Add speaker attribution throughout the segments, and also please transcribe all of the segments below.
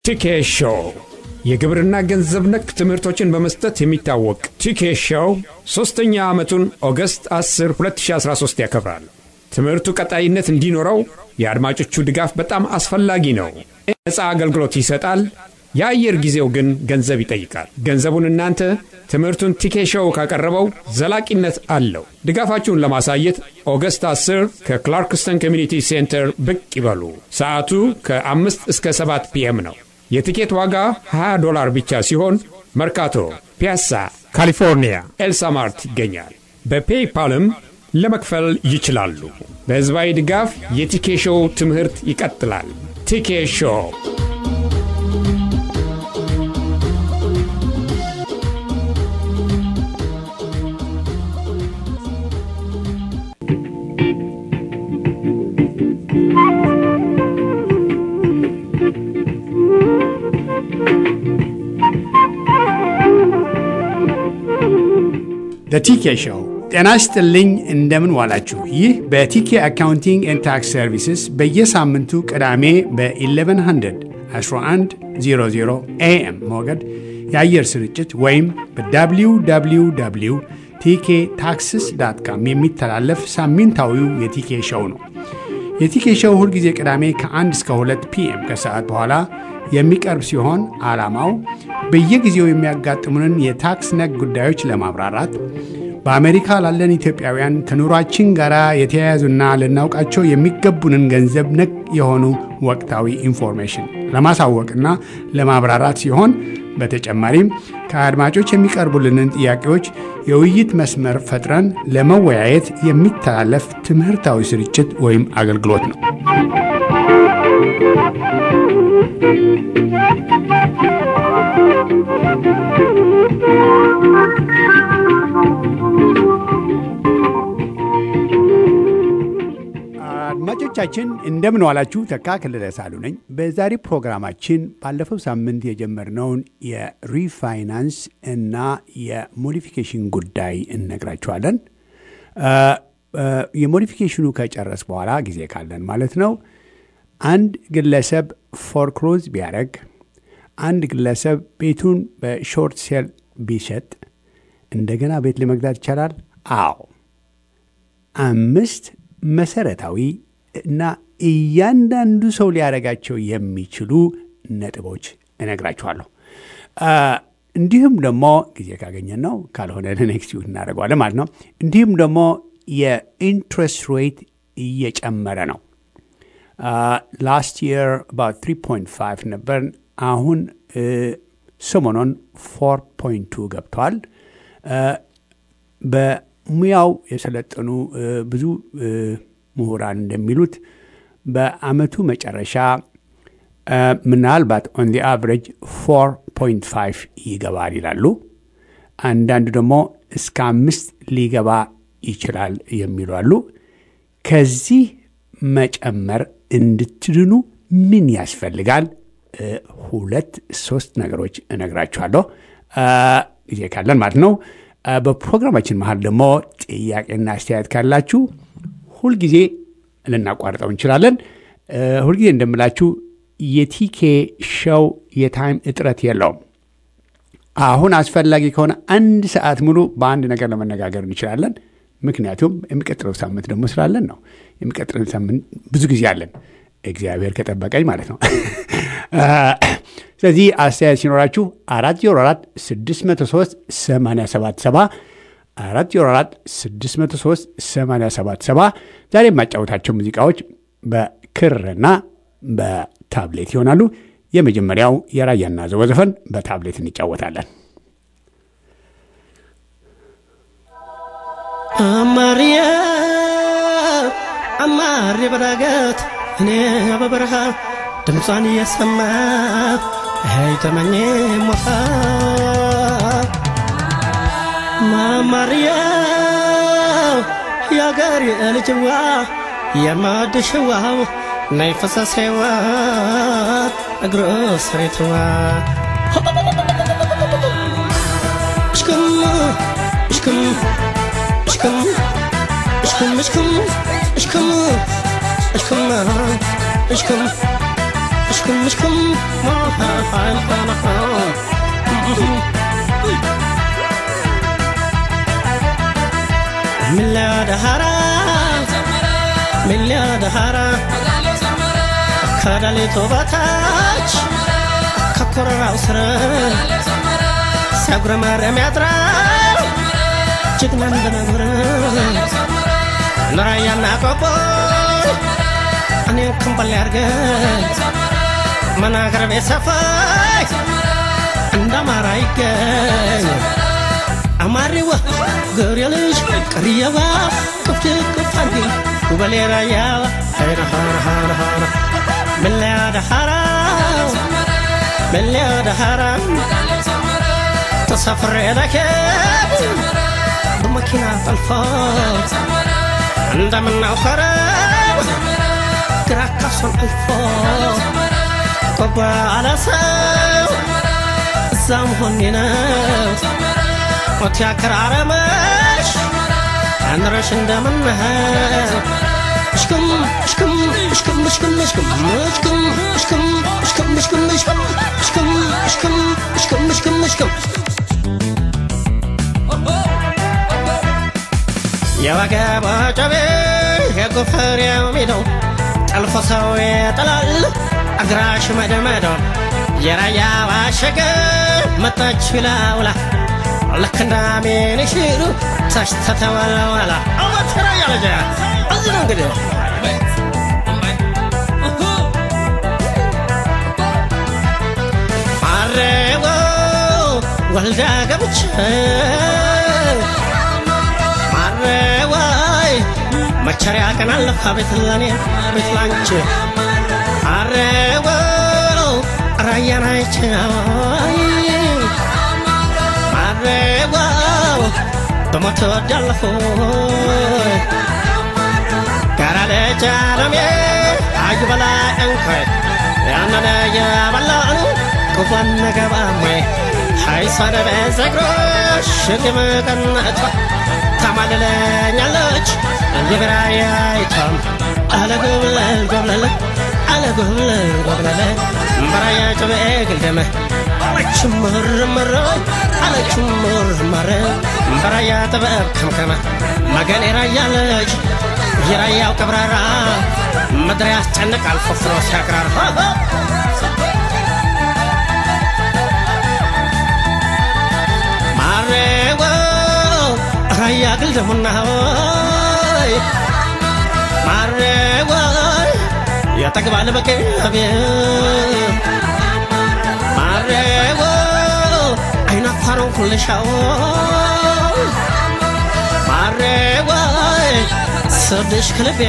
Speaker 1: ቲኬ ሾው የግብርና ገንዘብ ነክ ትምህርቶችን በመስጠት የሚታወቅ ቲኬ ሾው ሦስተኛ ዓመቱን ኦገስት 10 2013 ያከብራል። ትምህርቱ ቀጣይነት እንዲኖረው የአድማጮቹ ድጋፍ በጣም አስፈላጊ ነው። ነፃ አገልግሎት ይሰጣል። የአየር ጊዜው ግን ገንዘብ ይጠይቃል። ገንዘቡን እናንተ ትምህርቱን ቲኬ ሾው ካቀረበው ዘላቂነት አለው። ድጋፋችሁን ለማሳየት ኦገስት 10 ከክላርክስተን ኮሚኒቲ ሴንተር ብቅ ይበሉ። ሰዓቱ ከ5 እስከ 7 ፒኤም ነው። የቲኬት ዋጋ 20 ዶላር ብቻ ሲሆን መርካቶ፣ ፒያሳ፣ ካሊፎርኒያ ኤልሳማርት ይገኛል። በፔይፓልም ለመክፈል ይችላሉ። በሕዝባዊ ድጋፍ የቲኬ ሾው ትምህርት ይቀጥላል። ቲኬ ሾው
Speaker 2: ቲኬ ሾው ጤና ይስጥልኝ። እንደምን ዋላችሁ? ይህ በቲኬ አካውንቲንግ ኤንድ ታክስ ሰርቪስስ በየሳምንቱ ቅዳሜ በ1100 1100 ኤኤም ሞገድ የአየር ስርጭት ወይም በwww ቲኬ ታክስስ ዳት ካም የሚተላለፍ ሳምንታዊው የቲኬ ሾው ነው። የቲኬ ሾው ሁልጊዜ ቅዳሜ ከ1 እስከ 2 ፒኤም ከሰዓት በኋላ የሚቀርብ ሲሆን ዓላማው በየጊዜው የሚያጋጥሙንን የታክስ ነክ ጉዳዮች ለማብራራት በአሜሪካ ላለን ኢትዮጵያውያን ከኑሯችን ጋር የተያያዙና ልናውቃቸው የሚገቡንን ገንዘብ ነክ የሆኑ ወቅታዊ ኢንፎርሜሽን ለማሳወቅና ለማብራራት ሲሆን በተጨማሪም ከአድማጮች የሚቀርቡልንን ጥያቄዎች የውይይት መስመር ፈጥረን ለመወያየት የሚተላለፍ ትምህርታዊ ስርጭት ወይም አገልግሎት ነው። አድማጮቻችን እንደምን ዋላችሁ። ተካ ክልለ ሳሉ ነኝ። በዛሬ ፕሮግራማችን ባለፈው ሳምንት የጀመርነውን የሪፋይናንስ እና የሞዲፊኬሽን ጉዳይ እነግራችኋለን። የሞዲፊኬሽኑ ከጨረስ በኋላ ጊዜ ካለን ማለት ነው። አንድ ግለሰብ ፎርክሎዝ ቢያደርግ፣ አንድ ግለሰብ ቤቱን በሾርት ሴል ቢሸጥ እንደገና ቤት ለመግዛት ይቻላል? አዎ። አምስት መሰረታዊ እና እያንዳንዱ ሰው ሊያደርጋቸው የሚችሉ ነጥቦች እነግራችኋለሁ። እንዲሁም ደግሞ ጊዜ ካገኘን ነው፣ ካልሆነ ኔክስት ዊክ እናደርገዋለን ማለት ነው። እንዲሁም ደግሞ የኢንትረስት ሬት እየጨመረ ነው። ላስት የር አባውት 3.5 ነበር። አሁን ሰሞኑን 4.2 ገብቷል። በሙያው የሰለጠኑ ብዙ ምሁራን እንደሚሉት በአመቱ መጨረሻ ምናልባት ኦን ዲ አቨሬጅ 4.5 ይገባል ይላሉ። አንዳንዱ ደግሞ እስከ አምስት ሊገባ ይችላል የሚሉ አሉ። ከዚህ መጨመር እንድትድኑ ምን ያስፈልጋል? ሁለት ሶስት ነገሮች እነግራችኋለሁ ጊዜ ካለን ማለት ነው። በፕሮግራማችን መሀል ደግሞ ጥያቄና አስተያየት ካላችሁ ሁልጊዜ ልናቋርጠው እንችላለን። ሁልጊዜ እንደምላችሁ የቲኬ ሸው የታይም እጥረት የለውም። አሁን አስፈላጊ ከሆነ አንድ ሰዓት ሙሉ በአንድ ነገር ለመነጋገር እንችላለን። ምክንያቱም የሚቀጥለው ሳምንት ደግሞ ስላለን ነው። የሚቀጥለው ሳምንት ብዙ ጊዜ አለን፣ እግዚአብሔር ከጠበቀኝ ማለት ነው። ስለዚህ አስተያየት ሲኖራችሁ አራት ዜሮ አራት ስድስት መቶ ሶስት ሰማንያ ሰባት ሰባ አራት ዜሮ አራት ስድስት መቶ ሶስት ሰማንያ ሰባት ሰባ ዛሬ የማጫወታቸው ሙዚቃዎች በክርና በታብሌት ይሆናሉ። የመጀመሪያው የራያና ዘወ ዘፈን በታብሌት እንጫወታለን።
Speaker 3: አማርያ አማር በዳገት እኔ በበረሃ ድምጿን እየሰማሁ ሄይ ተመኘ ሞታ ማማርያ የአገር ልጅዋ የማድሽዋው ናይ ፈሳሴዋ እግሮ ስሬትዋ እሽክም እሽክም እሽክም እሽክም እሽክም እሽክም እሽክም እሽክም اشكم اشكم من لا دهارا من لا دهارا ከደሊቱ በታች ከኮረራው ስር ሲያጉረመረም ያድራል ጀግና እንደነብር ነራያና ቆቦ እኔን ክንበል ያርገን መናገር ቤት ሰፋይ እንደ አማራ ይገኝ አማሪዋ ገብሬ ልጅ ቅርየዋ ቅፍት ቅፍ አንዲ ውበሌ ራያዋ ሀይረሃረሃረሃረ መለያ ደሃራ መለያ ደሃራ ተሳፍሬ ለኬብ በመኪና ጠልፎ እንደምናውከረው ግራ ካሶን አልፎ ቆባ አለሰው እዛ መሆኔ ነው ሞት ያከራረመሽ አንረሽ እንደምንህል እሽክም እሽክም እሽክም እሽክም እሽክም እሽክም እሽክም እሽክም እሽክም እሽክም እሽክም እሽክም እሽክም እሽክም እሽክም የወገቧ ጨቤ የጎፈሬው ሚደው ጠልፎ ሰው ይጥላል እግራሽ መደመደው የራያ ዋሸገ መጣች ላውላ ልክ እንዳሜን ሽሩ ተሽተተወለወላ አወትራ ያለጀ እዚህ ነው እንግዲህ አሬዎ ወልዳ ገብቼ አሬዋይ መቸሪያ ቀን አለፈ ቤት ለኔ ቤት ላንቺ አሬዎ ራያን አይቼው አሬዋው በሞት ወዳለፉ ጋራ ልጅ አለሜ አዩ በላይ እንኳይ ያነነ የበላኑ ክፉን ገባሜ ሀይሷን በዘግሮሽ ግምቅነቷ ታማልለኛለች የብራያይቷም አለ ጎብለል ጎብለል አለ ጎብለል ጎብለል በራያ ጭቤ ግልደመ አለች ምርምር አለች ምርምር በራያ ጥበብ ከምከመ መገን የራያለች የራያው ቀብራራ ምድር ያስጨንቃል ፎፍሮ ሲያቅራራ ማሬዎ ራያ ግልደሙና ሆይ ማሬዎ ያጠግባል በቅቤ ማሬዎ አይናፋረው ኩልሻው ማሬዎ ስብሽ ክልቤ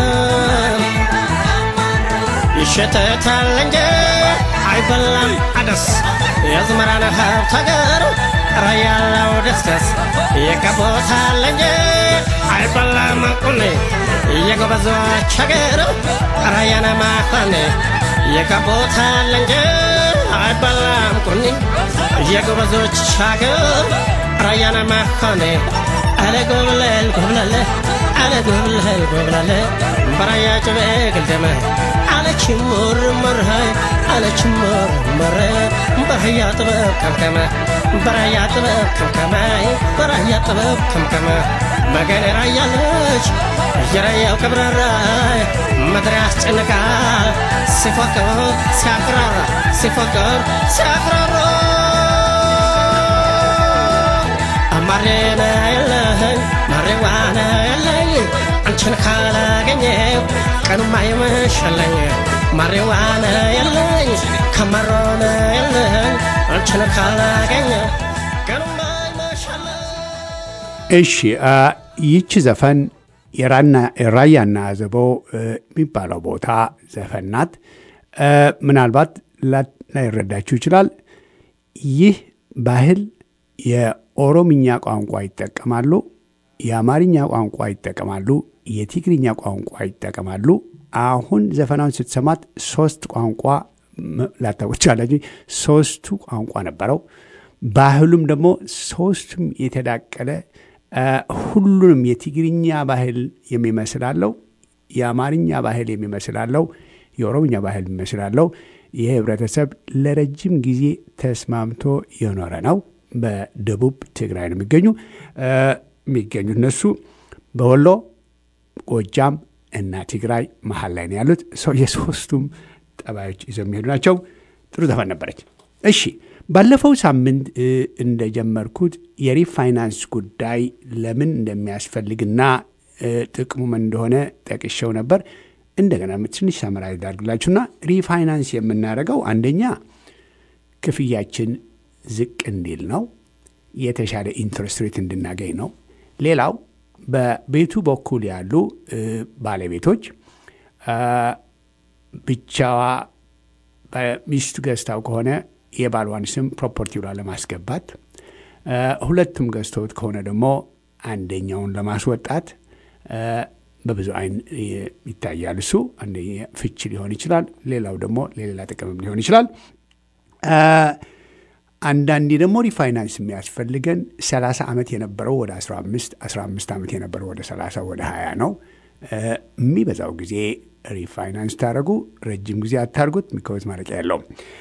Speaker 3: ይሸተታል እንጂ አይበላም አደስ የዝመራን ሀብት ሀገር ራያለው ደስደስ የቀቦታል እንጂ አይበላም ቁኔ የጎበዞች ሀገር ራያነ ማፋኔ የቀቦታል እንጂ አይበላም ቁኔ የጎበዞች ሀገር ራያነ ማፋኔ አለ ጎብለል ጎብለለ አለ ጎብለል ጎብለለ በራያ ጭቤ ግልደመ አለች ሙርሙር አለች ሙርሙር በራያ ጥበብ ከምከመ በራያ ጥበብ ከምከመ በራያ ጥበብ ከምከመ መገን ራያ ልጅ የራያው ቀብራራ ምድር ያስጨንቃል ሲፎክር ሲያቅራራ ሲፎክር ሲያቅራራ ማሬነ የለኝ ማሬዋነ የለኝ አንቺን ካላገኘው ቀኑማ ይመሸለኝ ማሬዋነ የለኝ ከመሮነ የለኝ አንቺን ካላገኘው ቀኑማ ይመሸለኝ
Speaker 2: እሺ አ፣ ይቺ ዘፈን የራና- ራያና አዘቦ እ፣ የሚባለው ቦታ ዘፈን ናት። እ፣ ምናልባት ላ- ላይረዳችሁ ይችላል። ይህ ባህል የኦሮምኛ ቋንቋ ይጠቀማሉ፣ የአማርኛ ቋንቋ ይጠቀማሉ፣ የትግርኛ ቋንቋ ይጠቀማሉ። አሁን ዘፈናውን ስትሰማት ሶስት ቋንቋ ም- ላታውቁ ትችላላችሁ። ሶስቱ ቋንቋ ነበረው። ባህሉም ደግሞ ሶስቱም የተዳቀለ አ፣ ሁሉንም የትግርኛ ባህል የሚመስል አለው፣ የአማርኛ ባህል የሚመስል አለው፣ የኦሮምኛ ባህል የሚመስል አለው፣ ይህ ህብረተሰብ ለረጅም ጊዜ ተስማምቶ የኖረ ነው። በደቡብ ትግራይ ነው የሚገኙ የሚገኙት እነሱ በወሎ ጎጃም እና ትግራይ መሀል ላይ ነው ያሉት። ሰው የሶስቱም ጠባዮች ይዘው የሚሄዱ ናቸው። ጥሩ ዘፈን ነበረች። እሺ ባለፈው ሳምንት እንደጀመርኩት የሪፋይናንስ ጉዳይ ለምን እንደሚያስፈልግና ጥቅሙ ምን እንደሆነ ጠቅሼው ነበር። እንደገና ትንሽ ሰመራዊ ዳርግላችሁና ሪፋይናንስ የምናደርገው አንደኛ ክፍያችን ዝቅ እንዲል ነው፣ የተሻለ ኢንትረስት ሬት እንድናገኝ ነው። ሌላው በቤቱ በኩል ያሉ ባለቤቶች ብቻዋ ሚስቱ ገዝታው ከሆነ የባልዋን ስም ፕሮፐርቲው ላይ ለማስገባት፣ ሁለቱም ገዝተውት ከሆነ ደግሞ አንደኛውን ለማስወጣት በብዙ አይን ይታያል። እሱ አንደኛ ፍች ሊሆን ይችላል። ሌላው ደግሞ ለሌላ ጥቅምም ሊሆን ይችላል። አንዳንዴ ደግሞ ሪፋይናንስ የሚያስፈልገን 30 ዓመት የነበረው ወደ 15 15 ዓመት የነበረው ወደ 30 ወደ 20 ነው። የሚበዛው ጊዜ ሪፋይናንስ ታደረጉ ረጅም ጊዜ አታርጉት፣ ሚከወት ማለቂያ የለውም።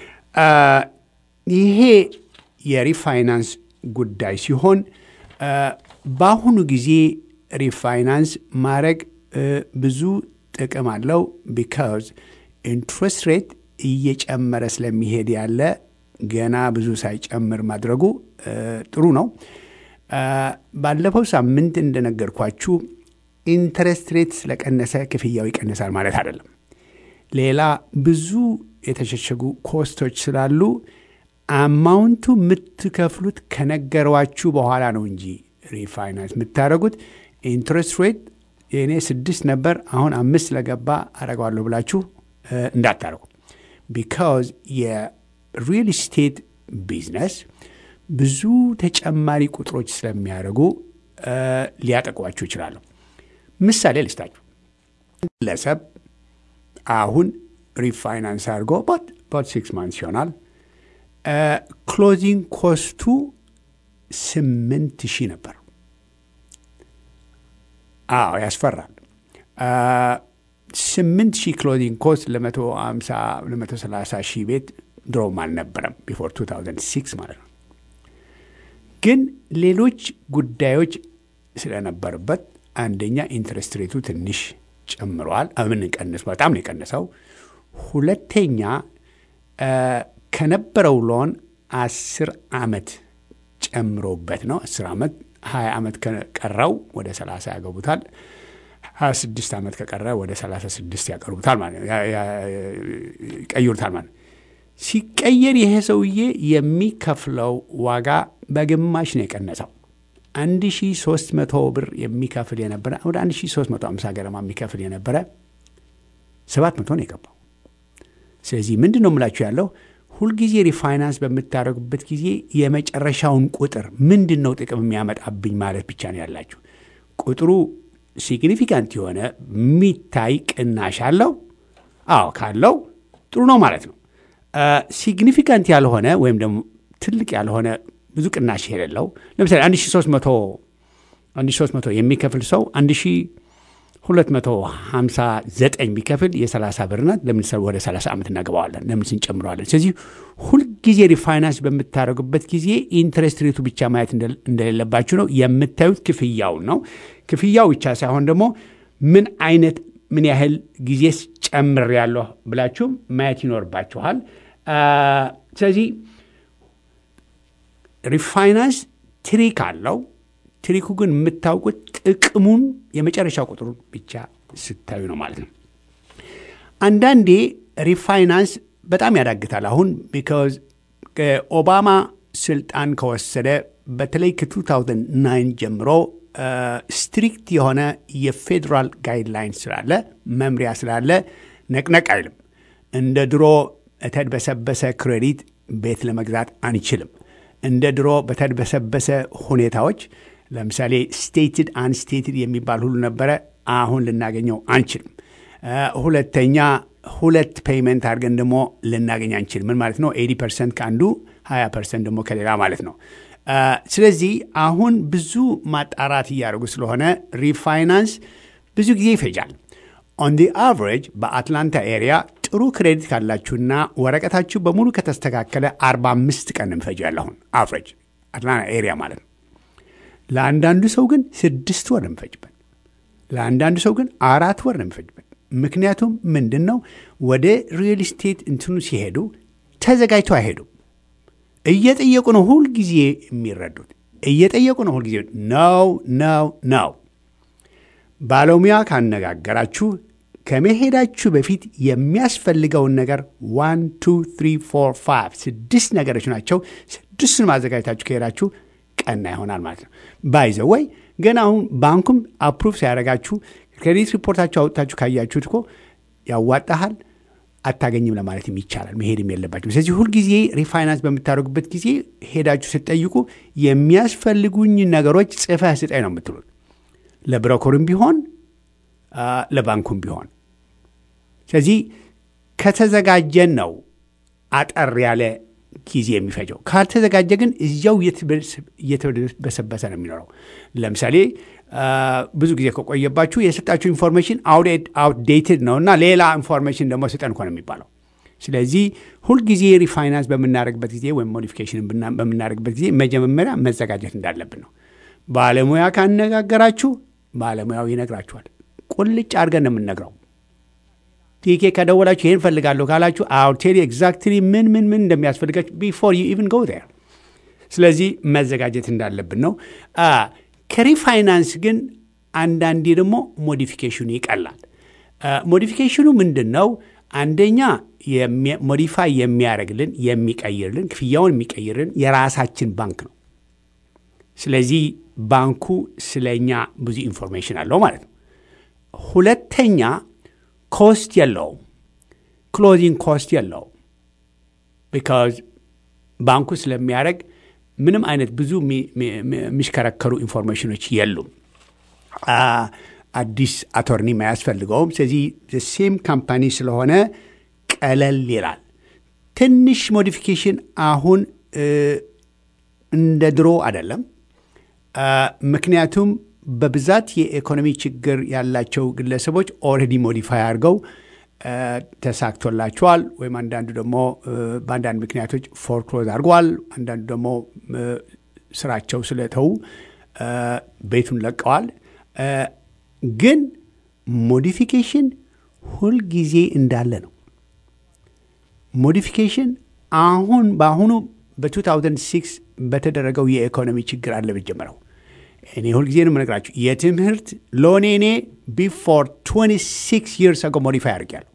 Speaker 2: ይሄ የሪፋይናንስ ጉዳይ ሲሆን በአሁኑ ጊዜ ሪፋይናንስ ማድረግ ብዙ ጥቅም አለው። ቢካዝ ኢንትረስት ሬት እየጨመረ ስለሚሄድ ያለ ገና ብዙ ሳይጨምር ማድረጉ ጥሩ ነው። ባለፈው ሳምንት እንደነገርኳችሁ ኢንትረስት ሬት ስለቀነሰ ክፍያው ይቀንሳል ማለት አይደለም። ሌላ ብዙ የተሸሸጉ ኮስቶች ስላሉ አማውንቱ የምትከፍሉት ከነገሯችሁ በኋላ ነው እንጂ ሪፋይናንስ የምታደረጉት ኢንትረስት ሬት የእኔ ስድስት ነበር አሁን አምስት ስለገባ አረገዋለሁ ብላችሁ እንዳታረጉ። ቢካዝ የሪል ስቴት ቢዝነስ ብዙ ተጨማሪ ቁጥሮች ስለሚያደርጉ ሊያጠቋችሁ ይችላሉ። ምሳሌ ልስታችሁ። ግለሰብ አሁን ሪፋይናንስ አድርጎ ባት ሲክስ ማንስ ይሆናል። ክሎዚንግ ኮስቱ ስምንት ሺህ ነበር። አዎ ያስፈራል። ስምንት ሺህ ክሎዚንግ ኮስት ለመቶ አምሳ ለመቶ ሰላሳ ሺህ ቤት ድሮም አልነበረም ቢፎር 2006 ማለት ነው። ግን ሌሎች ጉዳዮች ስለነበሩበት አንደኛ ኢንትረስት ሬቱ ትንሽ ጨምሯል። ምን ቀንስ በጣም ነው የቀነሰው። ሁለተኛ ከነበረው ሎን አስር ዓመት ጨምሮበት ነው። አስር ዓመት ሀያ ዓመት ከቀረው ወደ ሰላሳ ያገቡታል። ሀያ ስድስት ዓመት ከቀረ ወደ ሰላሳ ስድስት ያቀርቡታል ማለት ነው ይቀይሩታል ማለት ነው። ሲቀየር ይሄ ሰውዬ የሚከፍለው ዋጋ በግማሽ ነው የቀነሰው። አንድ ሺ ሶስት መቶ ብር የሚከፍል የነበረ ወደ አንድ ሺ ሶስት መቶ አምሳ ገረማ የሚከፍል የነበረ ሰባት መቶ ነው የገባው። ስለዚህ ምንድን ነው የምላችሁ ያለው ሁልጊዜ ሪፋይናንስ በምታደርጉበት ጊዜ የመጨረሻውን ቁጥር ምንድን ነው ጥቅም የሚያመጣብኝ ማለት ብቻ ነው ያላችሁ። ቁጥሩ ሲግኒፊካንት የሆነ የሚታይ ቅናሽ አለው። አዎ ካለው ጥሩ ነው ማለት ነው። ሲግኒፊካንት ያልሆነ ወይም ደግሞ ትልቅ ያልሆነ ብዙ ቅናሽ የሌለው ለምሳሌ 1300 የሚከፍል ሰው 1259 ቢከፍል የ30 ብር ናት። ለምን ወደ 30 ዓመት እናገባዋለን? ለምን ስንጨምረዋለን? ስለዚህ ሁልጊዜ ሪፋይናንስ በምታደርጉበት ጊዜ ኢንትረስት ሬቱ ብቻ ማየት እንደሌለባችሁ ነው የምታዩት። ክፍያውን ነው። ክፍያው ብቻ ሳይሆን ደግሞ ምን አይነት ምን ያህል ጊዜ ጨምር ያለሁ ብላችሁም ማየት ይኖርባችኋል። ስለዚህ ሪፋይናንስ ትሪክ አለው። ትሪኩ ግን የምታውቁት ጥቅሙን የመጨረሻ ቁጥሩን ብቻ ስታዩ ነው ማለት ነው። አንዳንዴ ሪፋይናንስ በጣም ያዳግታል። አሁን ቢካዝ ኦባማ ስልጣን ከወሰደ በተለይ ከ2009 ጀምሮ ስትሪክት የሆነ የፌዴራል ጋይድላይን ስላለ መምሪያ ስላለ ነቅነቅ አይልም። እንደ ድሮ የተድበሰበሰ ክሬዲት ቤት ለመግዛት አንችልም። እንደ ድሮ በተድበሰበሰ ሁኔታዎች ለምሳሌ ስቴትድ አንስቴትድ የሚባል ሁሉ ነበረ። አሁን ልናገኘው አንችልም። ሁለተኛ ሁለት ፔይመንት አድርገን ደግሞ ልናገኝ አንችልም። ምን ማለት ነው? ኤዲ ፐርሰንት ከአንዱ 20 ፐርሰንት ደግሞ ከሌላ ማለት ነው። ስለዚህ አሁን ብዙ ማጣራት እያደረጉ ስለሆነ ሪፋይናንስ ብዙ ጊዜ ይፈጃል። ኦን ዲ አቨሬጅ በአትላንታ ኤሪያ ጥሩ ክሬዲት ካላችሁና ወረቀታችሁ በሙሉ ከተስተካከለ 45 ቀን እንፈጅ ያለሁን አፍሬጅ አትላንታ ኤሪያ ማለት ነው። ለአንዳንዱ ሰው ግን ስድስት ወር እንፈጅበት፣ ለአንዳንዱ ሰው ግን አራት ወር እንፈጅበት። ምክንያቱም ምንድን ነው ወደ ሪል ስቴት እንትኑ ሲሄዱ ተዘጋጅቶ አይሄዱም። እየጠየቁ ነው ሁልጊዜ የሚረዱት፣ እየጠየቁ ነው ሁልጊዜ ነው ነው ነው። ባለሙያ ካነጋገራችሁ ከመሄዳችሁ በፊት የሚያስፈልገውን ነገር ዋን ቱ ትሪ ፎር ፋይቭ ስድስት ነገሮች ናቸው። ስድስቱን ማዘጋጀታችሁ ከሄዳችሁ ቀና ይሆናል ማለት ነው። ባይዘ ወይ ገና አሁን ባንኩም አፕሩቭ ሲያደርጋችሁ ክሬዲት ሪፖርታችሁ አውጥታችሁ ካያችሁት እኮ ያዋጣሃል አታገኝም ለማለትም ይቻላል። መሄድም የለባቸው። ስለዚህ ሁልጊዜ ሪፋይናንስ በምታደርጉበት ጊዜ ሄዳችሁ ስትጠይቁ የሚያስፈልጉኝ ነገሮች ጽፈህ ስጠኝ ነው የምትሉት ለብሮከሩም ቢሆን ለባንኩም ቢሆን። ስለዚህ ከተዘጋጀን ነው አጠር ያለ ጊዜ የሚፈጀው። ካልተዘጋጀ ግን እዚያው እየተበሰበሰ ነው የሚኖረው። ለምሳሌ ብዙ ጊዜ ከቆየባችሁ የሰጣችሁ ኢንፎርሜሽን አውትዴትድ ነው እና ሌላ ኢንፎርሜሽን ደግሞ ስጠን እኮ ነው የሚባለው። ስለዚህ ሁልጊዜ ሪፋይናንስ በምናደርግበት ጊዜ ወይም ሞዲፊኬሽን በምናደርግበት ጊዜ መጀመሪያ መዘጋጀት እንዳለብን ነው። ባለሙያ ካነጋገራችሁ ባለሙያው ይነግራችኋል። ቁልጭ አድርገን ነው የምንነግረው። ቲኬ ከደወላችሁ ይህን ፈልጋለሁ ካላችሁ አውቴሪ ኤግዛክትሊ ምን ምን ምን እንደሚያስፈልጋችሁ ቢፎር ዩ ኢቭን ጎ ዜር። ስለዚህ መዘጋጀት እንዳለብን ነው። ከሪፋይናንስ ግን አንዳንዴ ደግሞ ሞዲፊኬሽኑ ይቀላል። ሞዲፊኬሽኑ ምንድን ነው? አንደኛ ሞዲፋይ የሚያደርግልን የሚቀይርልን፣ ክፍያውን የሚቀይርልን የራሳችን ባንክ ነው። ስለዚህ ባንኩ ስለኛ ብዙ ኢንፎርሜሽን አለው ማለት ነው። ሁለተኛ ኮስት የለውም፣ ክሎዚንግ ኮስት የለውም። ቢካዝ ባንኩ ስለሚያደርግ ምንም አይነት ብዙ የሚሽከረከሩ ኢንፎርሜሽኖች የሉም። አዲስ አቶርኒ አያስፈልገውም። ስለዚህ ሴም ካምፓኒ ስለሆነ ቀለል ይላል። ትንሽ ሞዲፊኬሽን አሁን እንደ ድሮ አይደለም። ምክንያቱም በብዛት የኢኮኖሚ ችግር ያላቸው ግለሰቦች ኦልሬዲ ሞዲፋይ አድርገው ተሳክቶላቸዋል። ወይም አንዳንዱ ደግሞ በአንዳንድ ምክንያቶች ፎርክሎዝ አድርገዋል። አንዳንዱ ደግሞ ስራቸው ስለተዉ ቤቱን ለቀዋል። ግን ሞዲፊኬሽን ሁልጊዜ እንዳለ ነው። ሞዲፊኬሽን አሁን በአሁኑ በ2006 በተደረገው የኢኮኖሚ ችግር አለ በጀመረው እኔ ሁልጊዜ ነው የምነግራችሁ የትምህርት ሎኔ እኔ ቢፎር 26 ይርስ አጎ ሞዲፋይ አድርጌያለሁ።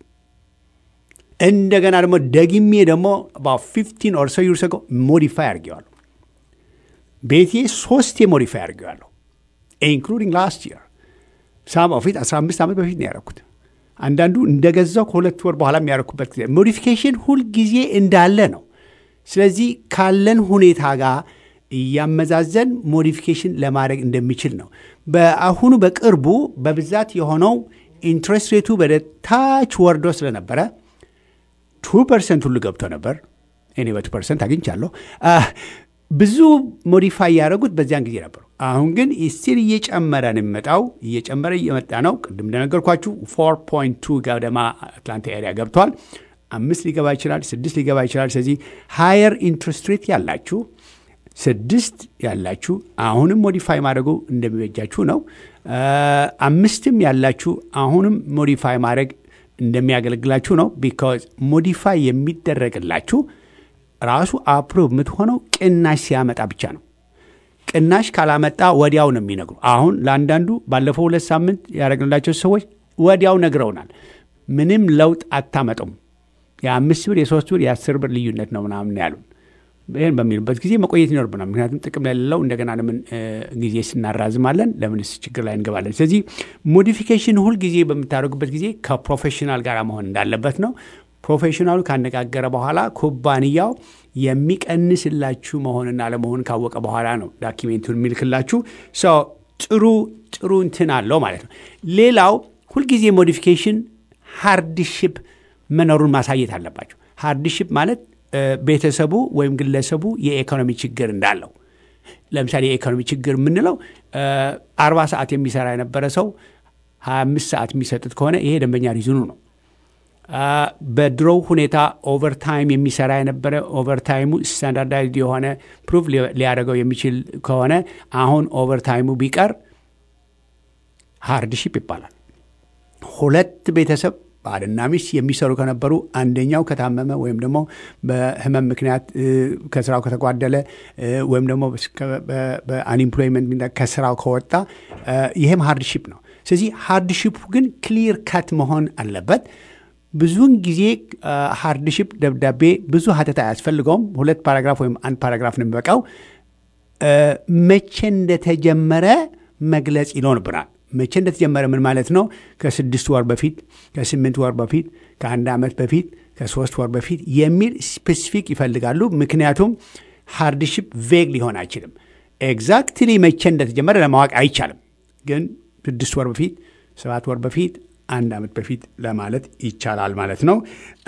Speaker 2: እንደገና ደግሞ ደግሜ ደግሞ ፊፍቲን ኦር ሶ ይርስ አጎ ሞዲፋይ አድርጌዋለሁ። ቤቴ ሶስቴ ሞዲፋይ አድርጌዋለሁ ኢንክሉዲንግ ላስት ይር ሳም ፊት 15 ዓመት በፊት ነው ያደረኩት። አንዳንዱ እንደገዛው ከሁለት ወር በኋላ የሚያደረኩበት ጊዜ ሞዲፊኬሽን ሁልጊዜ እንዳለ ነው። ስለዚህ ካለን ሁኔታ ጋር እያመዛዘን ሞዲፊኬሽን ለማድረግ እንደሚችል ነው። በአሁኑ በቅርቡ በብዛት የሆነው ኢንትረስት ሬቱ ወደ ታች ወርዶ ስለነበረ ቱ ፐርሰንት ሁሉ ገብቶ ነበር። እኔ በቱ ፐርሰንት አግኝቻለሁ። ብዙ ሞዲፋይ ያደረጉት በዚያን ጊዜ ነበሩ። አሁን ግን ስቲል እየጨመረ ነው የሚመጣው፣ እየጨመረ እየመጣ ነው። ቅድም እንደነገርኳችሁ ፎር ፖይንት ቱ ገደማ አትላንታ ኤሪያ ገብቷል። አምስት ሊገባ ይችላል፣ ስድስት ሊገባ ይችላል። ስለዚህ ሃየር ኢንትረስት ሬት ያላችሁ ስድስት ያላችሁ አሁንም ሞዲፋይ ማድረጉ እንደሚበጃችሁ ነው። አምስትም ያላችሁ አሁንም ሞዲፋይ ማድረግ እንደሚያገለግላችሁ ነው። ቢካዝ ሞዲፋይ የሚደረግላችሁ ራሱ አፕሮቭ የምትሆነው ቅናሽ ሲያመጣ ብቻ ነው። ቅናሽ ካላመጣ ወዲያው ነው የሚነግሩ። አሁን ለአንዳንዱ ባለፈው ሁለት ሳምንት ያደረግንላቸው ሰዎች ወዲያው ነግረውናል። ምንም ለውጥ አታመጡም፣ የአምስት ብር የሶስት ብር የአስር ብር ልዩነት ነው ምናምን ያሉን። ይህን በሚሉበት ጊዜ መቆየት ይኖርብናል። ምክንያቱም ጥቅም ላይ የሌለው እንደገና ለምን ጊዜ ስናራዝማለን? ለምንስ ችግር ላይ እንገባለን? ስለዚህ ሞዲፊኬሽን ሁል ጊዜ በምታደርጉበት ጊዜ ከፕሮፌሽናል ጋር መሆን እንዳለበት ነው። ፕሮፌሽናሉ ካነጋገረ በኋላ ኩባንያው የሚቀንስላችሁ መሆንና አለመሆን ካወቀ በኋላ ነው ዳኪሜንቱን የሚልክላችሁ። ጥሩ ጥሩ እንትን አለው ማለት ነው። ሌላው ሁልጊዜ ሞዲፊኬሽን ሃርድሽፕ መኖሩን ማሳየት አለባቸው። ሃርድሽፕ ማለት ቤተሰቡ ወይም ግለሰቡ የኢኮኖሚ ችግር እንዳለው ለምሳሌ የኢኮኖሚ ችግር የምንለው አርባ ሰዓት የሚሰራ የነበረ ሰው ሀያ አምስት ሰዓት የሚሰጡት ከሆነ ይሄ ደንበኛ ሪዝኑ ነው። በድሮው ሁኔታ ኦቨርታይም የሚሰራ የነበረ ኦቨርታይሙ ስታንዳርዳይዝድ የሆነ ፕሩቭ ሊያደርገው የሚችል ከሆነ አሁን ኦቨርታይሙ ቢቀር ሃርድሺፕ ይባላል። ሁለት ቤተሰብ ባልና ሚስት የሚሰሩ ከነበሩ አንደኛው ከታመመ ወይም ደግሞ በህመም ምክንያት ከስራው ከተጓደለ ወይም ደግሞ በአንኢምፕሎይመንት ከስራው ከወጣ ይህም ሃርድሺፕ ነው። ስለዚህ ሃርድሺፑ ግን ክሊር ካት መሆን አለበት። ብዙውን ጊዜ ሃርድሺፕ ደብዳቤ ብዙ ሀተታ አያስፈልገውም። ሁለት ፓራግራፍ ወይም አንድ ፓራግራፍ ነው የሚበቃው። መቼ እንደተጀመረ መግለጽ ይኖርብናል። መቼ እንደተጀመረ ምን ማለት ነው? ከስድስት ወር በፊት፣ ከስምንት ወር በፊት፣ ከአንድ ዓመት በፊት፣ ከሶስት ወር በፊት የሚል ስፔሲፊክ ይፈልጋሉ። ምክንያቱም ሃርድሺፕ ቬግ ሊሆን አይችልም። ኤግዛክትሊ መቼ እንደተጀመረ ለማወቅ አይቻልም። ግን ስድስት ወር በፊት፣ ሰባት ወር በፊት፣ አንድ ዓመት በፊት ለማለት ይቻላል ማለት ነው።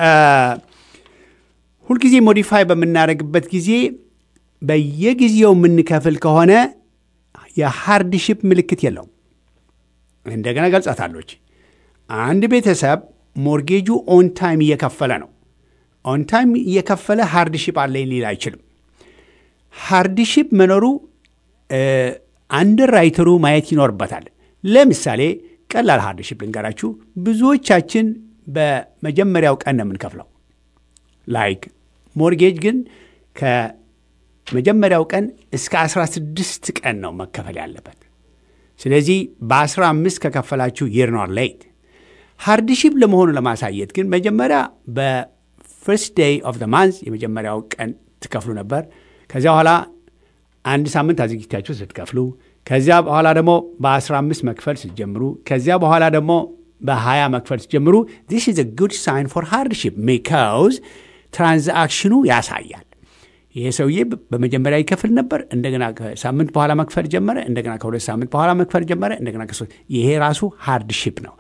Speaker 2: ሁልጊዜ ሞዲፋይ በምናደርግበት ጊዜ በየጊዜው የምንከፍል ከሆነ የሃርድሺፕ ምልክት የለውም። እንደገና ገልጻታለች። አንድ ቤተሰብ ሞርጌጁ ኦን ታይም እየከፈለ ነው። ኦን ታይም እየከፈለ ሃርድሺፕ አለኝ ሊል አይችልም። ሃርድሺፕ መኖሩ አንድ ራይተሩ ማየት ይኖርበታል። ለምሳሌ ቀላል ሃርድሺፕ ልንገራችሁ። ብዙዎቻችን በመጀመሪያው ቀን ነው የምንከፍለው። ላይክ ሞርጌጅ ግን ከመጀመሪያው ቀን እስከ 16 ቀን ነው መከፈል ያለበት። ስለዚህ በ15 ከከፈላችሁ ይር ኖር ሌት። ሃርድሺፕ ለመሆኑ ለማሳየት ግን መጀመሪያ በፍርስት ዴይ ኦፍ ዘ ማንዝ የመጀመሪያው ቀን ትከፍሉ ነበር። ከዚያ በኋላ አንድ ሳምንት አዘግጅታችሁ ስትከፍሉ፣ ከዚያ በኋላ ደግሞ በ15 መክፈል ስትጀምሩ፣ ከዚያ በኋላ ደግሞ በ20 መክፈል ስትጀምሩ ዚስ ኢዝ ጉድ ሳይን ፎር ሃርድሺፕ ቢካውዝ ትራንዛክሽኑ ያሳያል። ይሄ ሰውዬ በመጀመሪያ ይከፍል ነበር። እንደገና ከሳምንት በኋላ መክፈል ጀመረ። እንደገና ከሁለት ሳምንት በኋላ መክፈል ጀመረ። እንደገና ከሶስት ይሄ ራሱ ሃርድሺፕ ነው።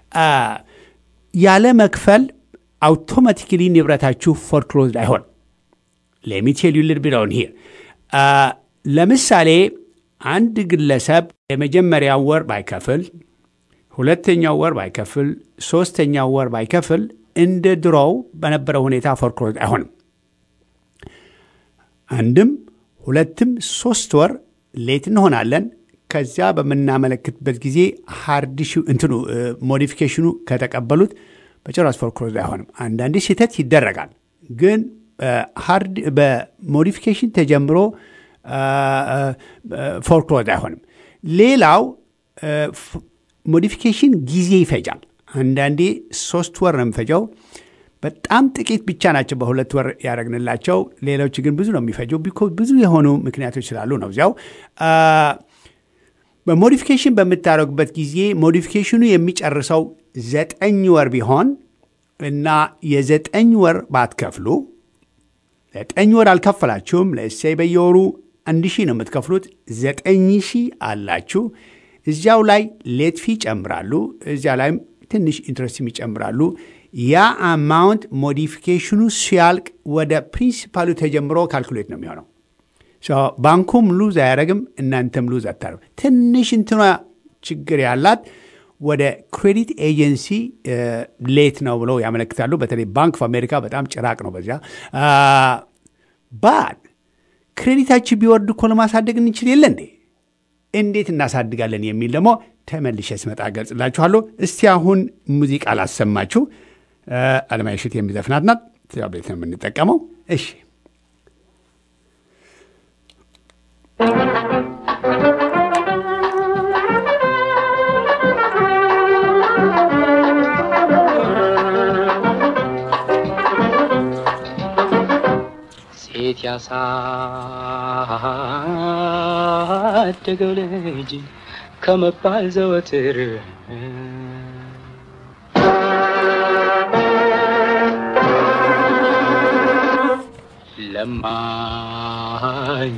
Speaker 2: ያለ መክፈል አውቶማቲክሊ ንብረታችሁ ፎርክሎዝድ አይሆን። ሌሚቴል ዩልድ ቢለውን ሂር ለምሳሌ አንድ ግለሰብ የመጀመሪያው ወር ባይከፍል፣ ሁለተኛው ወር ባይከፍል፣ ሶስተኛው ወር ባይከፍል እንደ ድሮው በነበረው ሁኔታ ፎርክሎዝድ አይሆንም። አንድም ሁለትም ሶስት ወር ሌት እንሆናለን። ከዚያ በምናመለክትበት ጊዜ ሃርድ እንትኑ ሞዲፊኬሽኑ ከተቀበሉት በጭራሽ ፎርክሎዝ አይሆንም። አንዳንዴ ስህተት ይደረጋል፣ ግን ሃርድ በሞዲፊኬሽን ተጀምሮ ፎርክሎዝ አይሆንም። ሌላው ሞዲፊኬሽን ጊዜ ይፈጃል። አንዳንዴ ሶስት ወር ነው የሚፈጀው። በጣም ጥቂት ብቻ ናቸው በሁለት ወር ያደረግንላቸው። ሌሎች ግን ብዙ ነው የሚፈጀው። ቢኮዝ ብዙ የሆኑ ምክንያቶች ስላሉ ነው። እዚያው በሞዲፊኬሽን በምታደርጉበት ጊዜ ሞዲፊኬሽኑ የሚጨርሰው ዘጠኝ ወር ቢሆን እና የዘጠኝ ወር ባትከፍሉ ዘጠኝ ወር አልከፈላችሁም። ለእሴይ በየወሩ አንድ ሺህ ነው የምትከፍሉት። ዘጠኝ ሺህ አላችሁ። እዚያው ላይ ሌት ፊ ይጨምራሉ። እዚያ ላይም ትንሽ ኢንትረስትም ይጨምራሉ። ያ አማውንት ሞዲፊኬሽኑ ሲያልቅ ወደ ፕሪንሲፓሉ ተጀምሮ ካልኩሌት ነው የሚሆነው። ባንኩም ሉዝ አያደረግም፣ እናንተም ሉዝ አታደርጉ። ትንሽ እንትኗ ችግር ያላት ወደ ክሬዲት ኤጀንሲ ሌት ነው ብለው ያመለክታሉ። በተለይ ባንክ ኦፍ አሜሪካ በጣም ጭራቅ ነው በዚያ ባድ ክሬዲታችን ቢወርድ እኮ ለማሳደግ እንችል የለ እንዴ? እንዴት እናሳድጋለን የሚል ደግሞ ተመልሼ ስመጣ ገልጽላችኋለሁ። እስቲ አሁን ሙዚቃ ላሰማችሁ። አለማየሁ እሸቴ የሚዘፍናት ናት። ቤት ነው የምንጠቀመው። እሺ
Speaker 4: ሴት ያሳደገው ልጅ ከመባል ዘወትር ለማኝ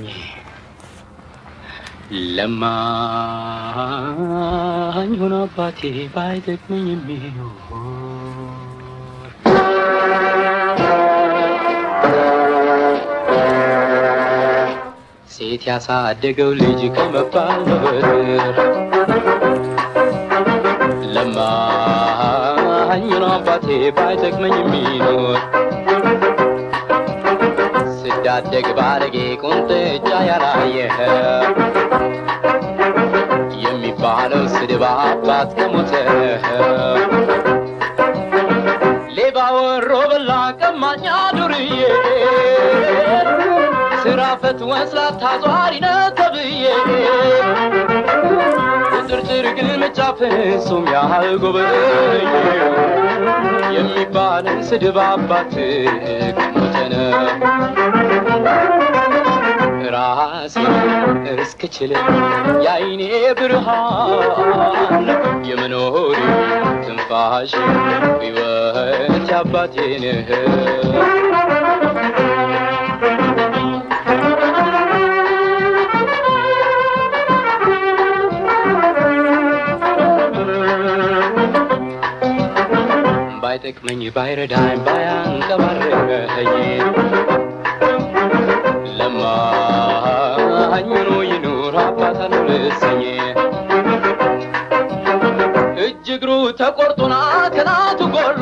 Speaker 4: ለማኝ ሆኖ አባቴ ባይጠቅመኝ የሚኖር ሴት ያሳደገው ልጅ ከመባል ዘወትር ለማኝ ለማኝ ነው አባቴ ባይጠቅመኝ የሚኖር ስዳደግ ባለጌ ቁንጥጫ ያላየ የሚባለው ስድብ አባት ከሞተ ሌባ ወሮ በላ ቀማኛ ዱርዬ ስራ ፈት ወስላታ ዟሪ ነህ ተብዬ ቁጥርጥር ግን መጫፍሱም ያህል ጎበኝ የሚባልን ስድብ አባት ከሞተነ ራሴ እስክችል የአይኔ ብርሃን የመኖሪ ትንፋሽ ሕይወት አባቴ ነህ ባይጠቅመኝ ባይረዳኝ ባያንቀባረኝ ለማኝ ሆኖ ይኑር አባት አልረሰኝ እጅ እግሩ ተቆርጦና ከናቱ ጎሎ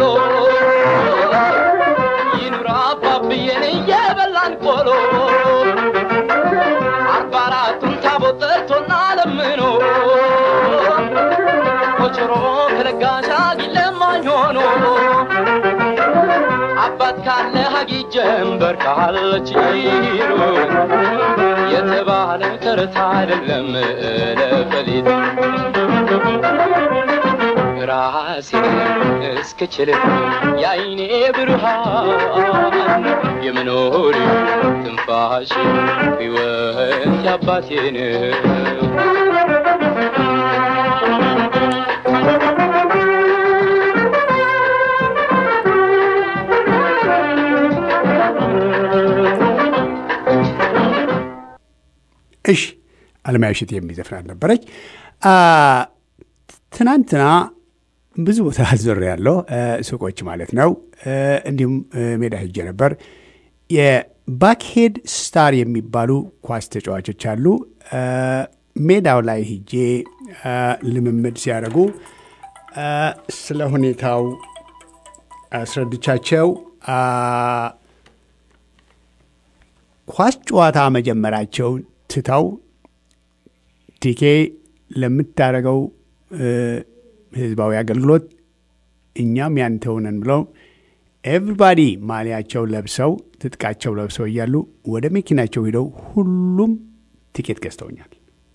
Speaker 4: ይኑር አባብዬን እየበላን ቆሎ አርባ አራቱን ታቦት ጠርቶና ለምኖ ኮቸሮ ከለጋሽ አጊለማኝ ሆኖ አባት ካለ ሀጊ ጀንበር ካለች ይሉ የተባለ ተረት አይደለም ለፈሊጥ ራሴን እስክችል የአይኔ ብርሃን የመኖሪ ትንፋሽ ሕይወት ያባቴን
Speaker 2: እሺ አለማየሁ እሸቴ የሚዘፍናት ነበረች። ትናንትና ብዙ ቦታ ዞር ያለው ሱቆች ማለት ነው። እንዲሁም ሜዳ ሄጄ ነበር። የባክሄድ ስታር የሚባሉ ኳስ ተጫዋቾች አሉ። ሜዳው ላይ ሄጄ ልምምድ ሲያደርጉ ስለ ሁኔታው አስረድቻቸው ኳስ ጨዋታ መጀመራቸውን ትተው ቲኬ ለምታደርገው ህዝባዊ አገልግሎት እኛም ያንተው ነን ብለው ኤቭሪባዲ ማሊያቸው ለብሰው ትጥቃቸው ለብሰው እያሉ ወደ መኪናቸው ሂደው ሁሉም ቲኬት ገዝተውኛል።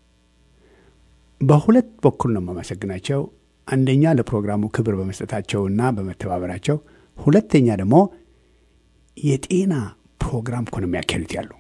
Speaker 2: በሁለት በኩል ነው የማመሰግናቸው። አንደኛ ለፕሮግራሙ ክብር በመስጠታቸውና በመተባበራቸው፣ ሁለተኛ ደግሞ የጤና ፕሮግራም እኮ ነው የሚያካሂዱት ያሉ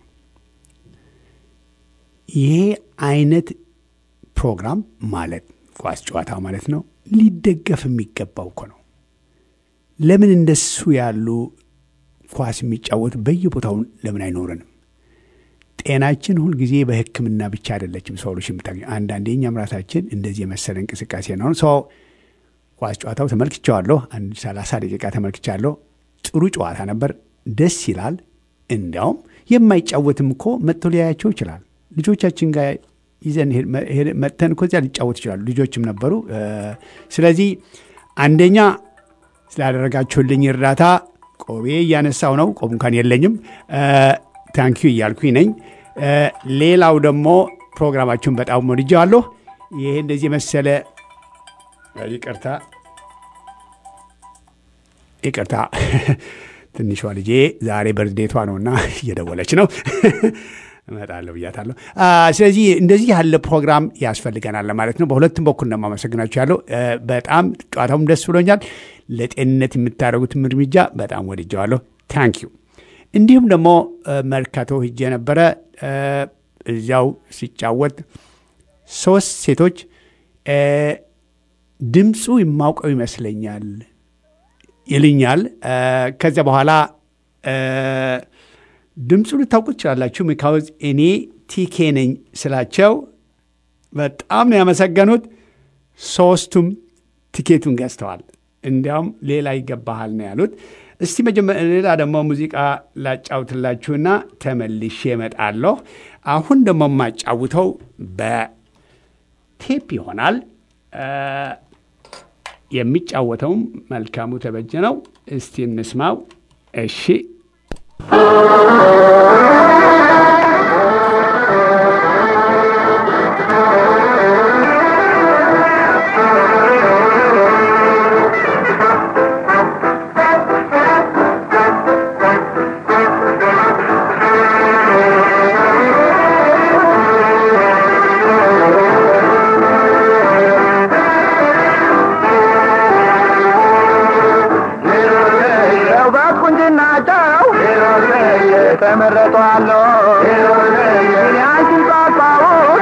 Speaker 2: ይሄ አይነት ፕሮግራም ማለት ኳስ ጨዋታ ማለት ነው ሊደገፍ የሚገባው እኮ ነው። ለምን እንደሱ ያሉ ኳስ የሚጫወቱ በየቦታውን ለምን አይኖረንም? ጤናችን ሁልጊዜ በሕክምና ብቻ አይደለችም ሶሉሽን የምታገኘ አንዳንዴ እኛም ራሳችን እንደዚህ የመሰለ እንቅስቃሴ ነው። ሰው ኳስ ጨዋታው ተመልክቻዋለሁ። አንድ ሰላሳ ደቂቃ ተመልክቻለሁ። ጥሩ ጨዋታ ነበር፣ ደስ ይላል። እንዲያውም የማይጫወትም እኮ መጥቶ ሊያያቸው ይችላል። ልጆቻችን ጋር ይዘን መጥተን እኮ እዚያ ሊጫወት ይችላሉ። ልጆችም ነበሩ። ስለዚህ አንደኛ ስላደረጋችሁልኝ እርዳታ ቆቤ እያነሳው ነው። ቆብ እንኳን የለኝም። ታንኪዩ እያልኩኝ ነኝ። ሌላው ደግሞ ፕሮግራማችሁን በጣም ወድጀዋለሁ። ይሄ እንደዚህ የመሰለ ይቅርታ ይቅርታ ትንሿ ልጄ ዛሬ በርዴቷ ነውና እየደወለች ነው። እመጣለሁ ብያታለሁ። ስለዚህ እንደዚህ ያለ ፕሮግራም ያስፈልገናል ለማለት ነው። በሁለቱም በኩል ነው የማመሰግናችሁ ያለው። በጣም ጨዋታውም ደስ ብሎኛል። ለጤንነት የምታደርጉትም እርምጃ በጣም ወድጀዋለሁ። ታንኪዩ። እንዲሁም ደግሞ መርካቶ ሂጄ ነበረ። እዚያው ሲጫወት ሶስት ሴቶች ድምፁ የማውቀው ይመስለኛል ይልኛል። ከዚያ በኋላ ድምፁ ልታውቁ ትችላላችሁ። ሚካውዝ እኔ ቲኬ ነኝ ስላቸው በጣም ነው ያመሰገኑት። ሶስቱም ቲኬቱን ገዝተዋል። እንዲያውም ሌላ ይገባሃል ነው ያሉት። እስቲ ሌላ ደግሞ ሙዚቃ ላጫውትላችሁና ተመልሼ እመጣለሁ። አሁን ደግሞ የማጫውተው በቴፕ ይሆናል። የሚጫወተውም መልካሙ ተበጀ ነው። እስቲ እንስማው። እሺ
Speaker 5: ውበት ቁንጅናቸው ተመረጧል እኔ አንቺን ሳስታውስ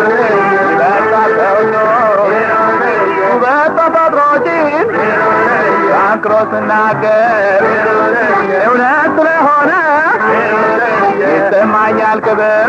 Speaker 5: በሳሰውሎ ውበት ተፈጥሮችን አንክሮ ስናገር እውነት ስለሆነ ይሰማኛል ክብር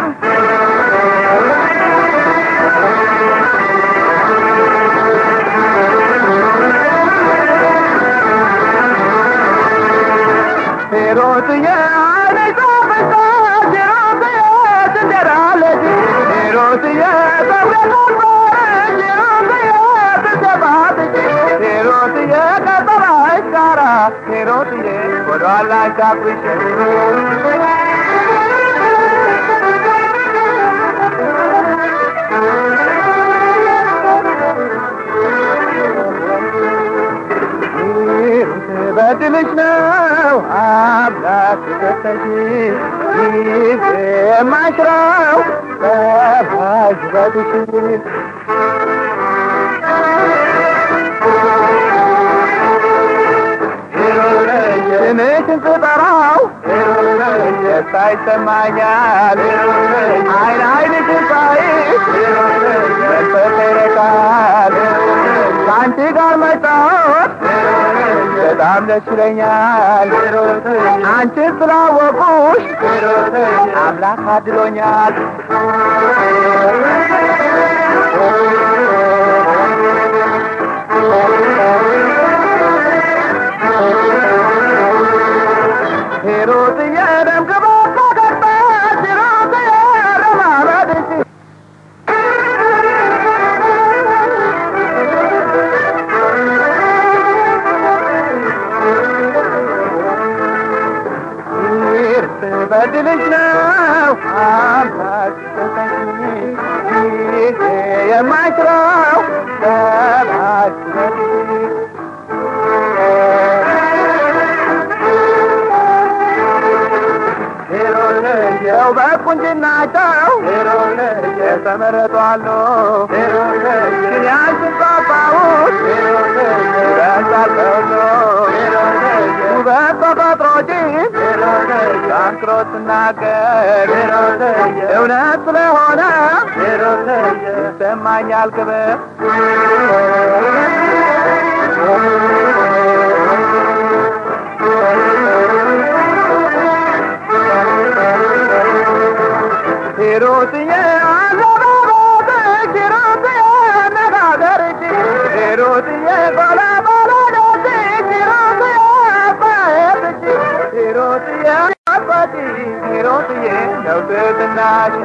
Speaker 5: ሄሮትዬ አይነቷ ፈሳሽ ሄሮትዬ ትደራለች ሄሮትዬ ተውለታባረች ሄሮትዬ ትሰባለች ሄሮትዬ ከጠራሽ ጋራ ሄሮትዬ ወደኋላ ሻኩሽ በድልሽ ነው አምላክ ሰጠሽ ይህ የማሽረው በባሽ በትሽ ስምሽን ስጠራው ደስታ ይሰማኛል አይን አይንሽን ሳይ መንፈስ ይረካል ከአንቺ ጋር መጫወት በጣም ደስ ይለኛል አንቺን ስላወቁሽ አምላክ አድሎኛል ሄሮትዬ ደም ግባት ካገባች ሄሮትዬ ለማበድሽ ይርስ በድልሽ ነው አምላክ ሰጠኝ ይህ የማይሽረው በባሽ የውበት ቁንጅናቸው የተመረጧሉ ግን ያንቺን ሳስታውስ በሳሰውሎ ውበት ተፈጥሮችን ጠንክሮ ስናገር እውነት ስለሆነ ይሰማኛል ክብር ሂሩትዬ አዘባባትሽ ሂሩትዬ አነጋገርሽ ሂሩትዬ ቆለቆለደስሽ ሂሩትዬ አባየትሽ ሂሩትዬ አባቲ ሂሩትዬ ነው ትህትናሽ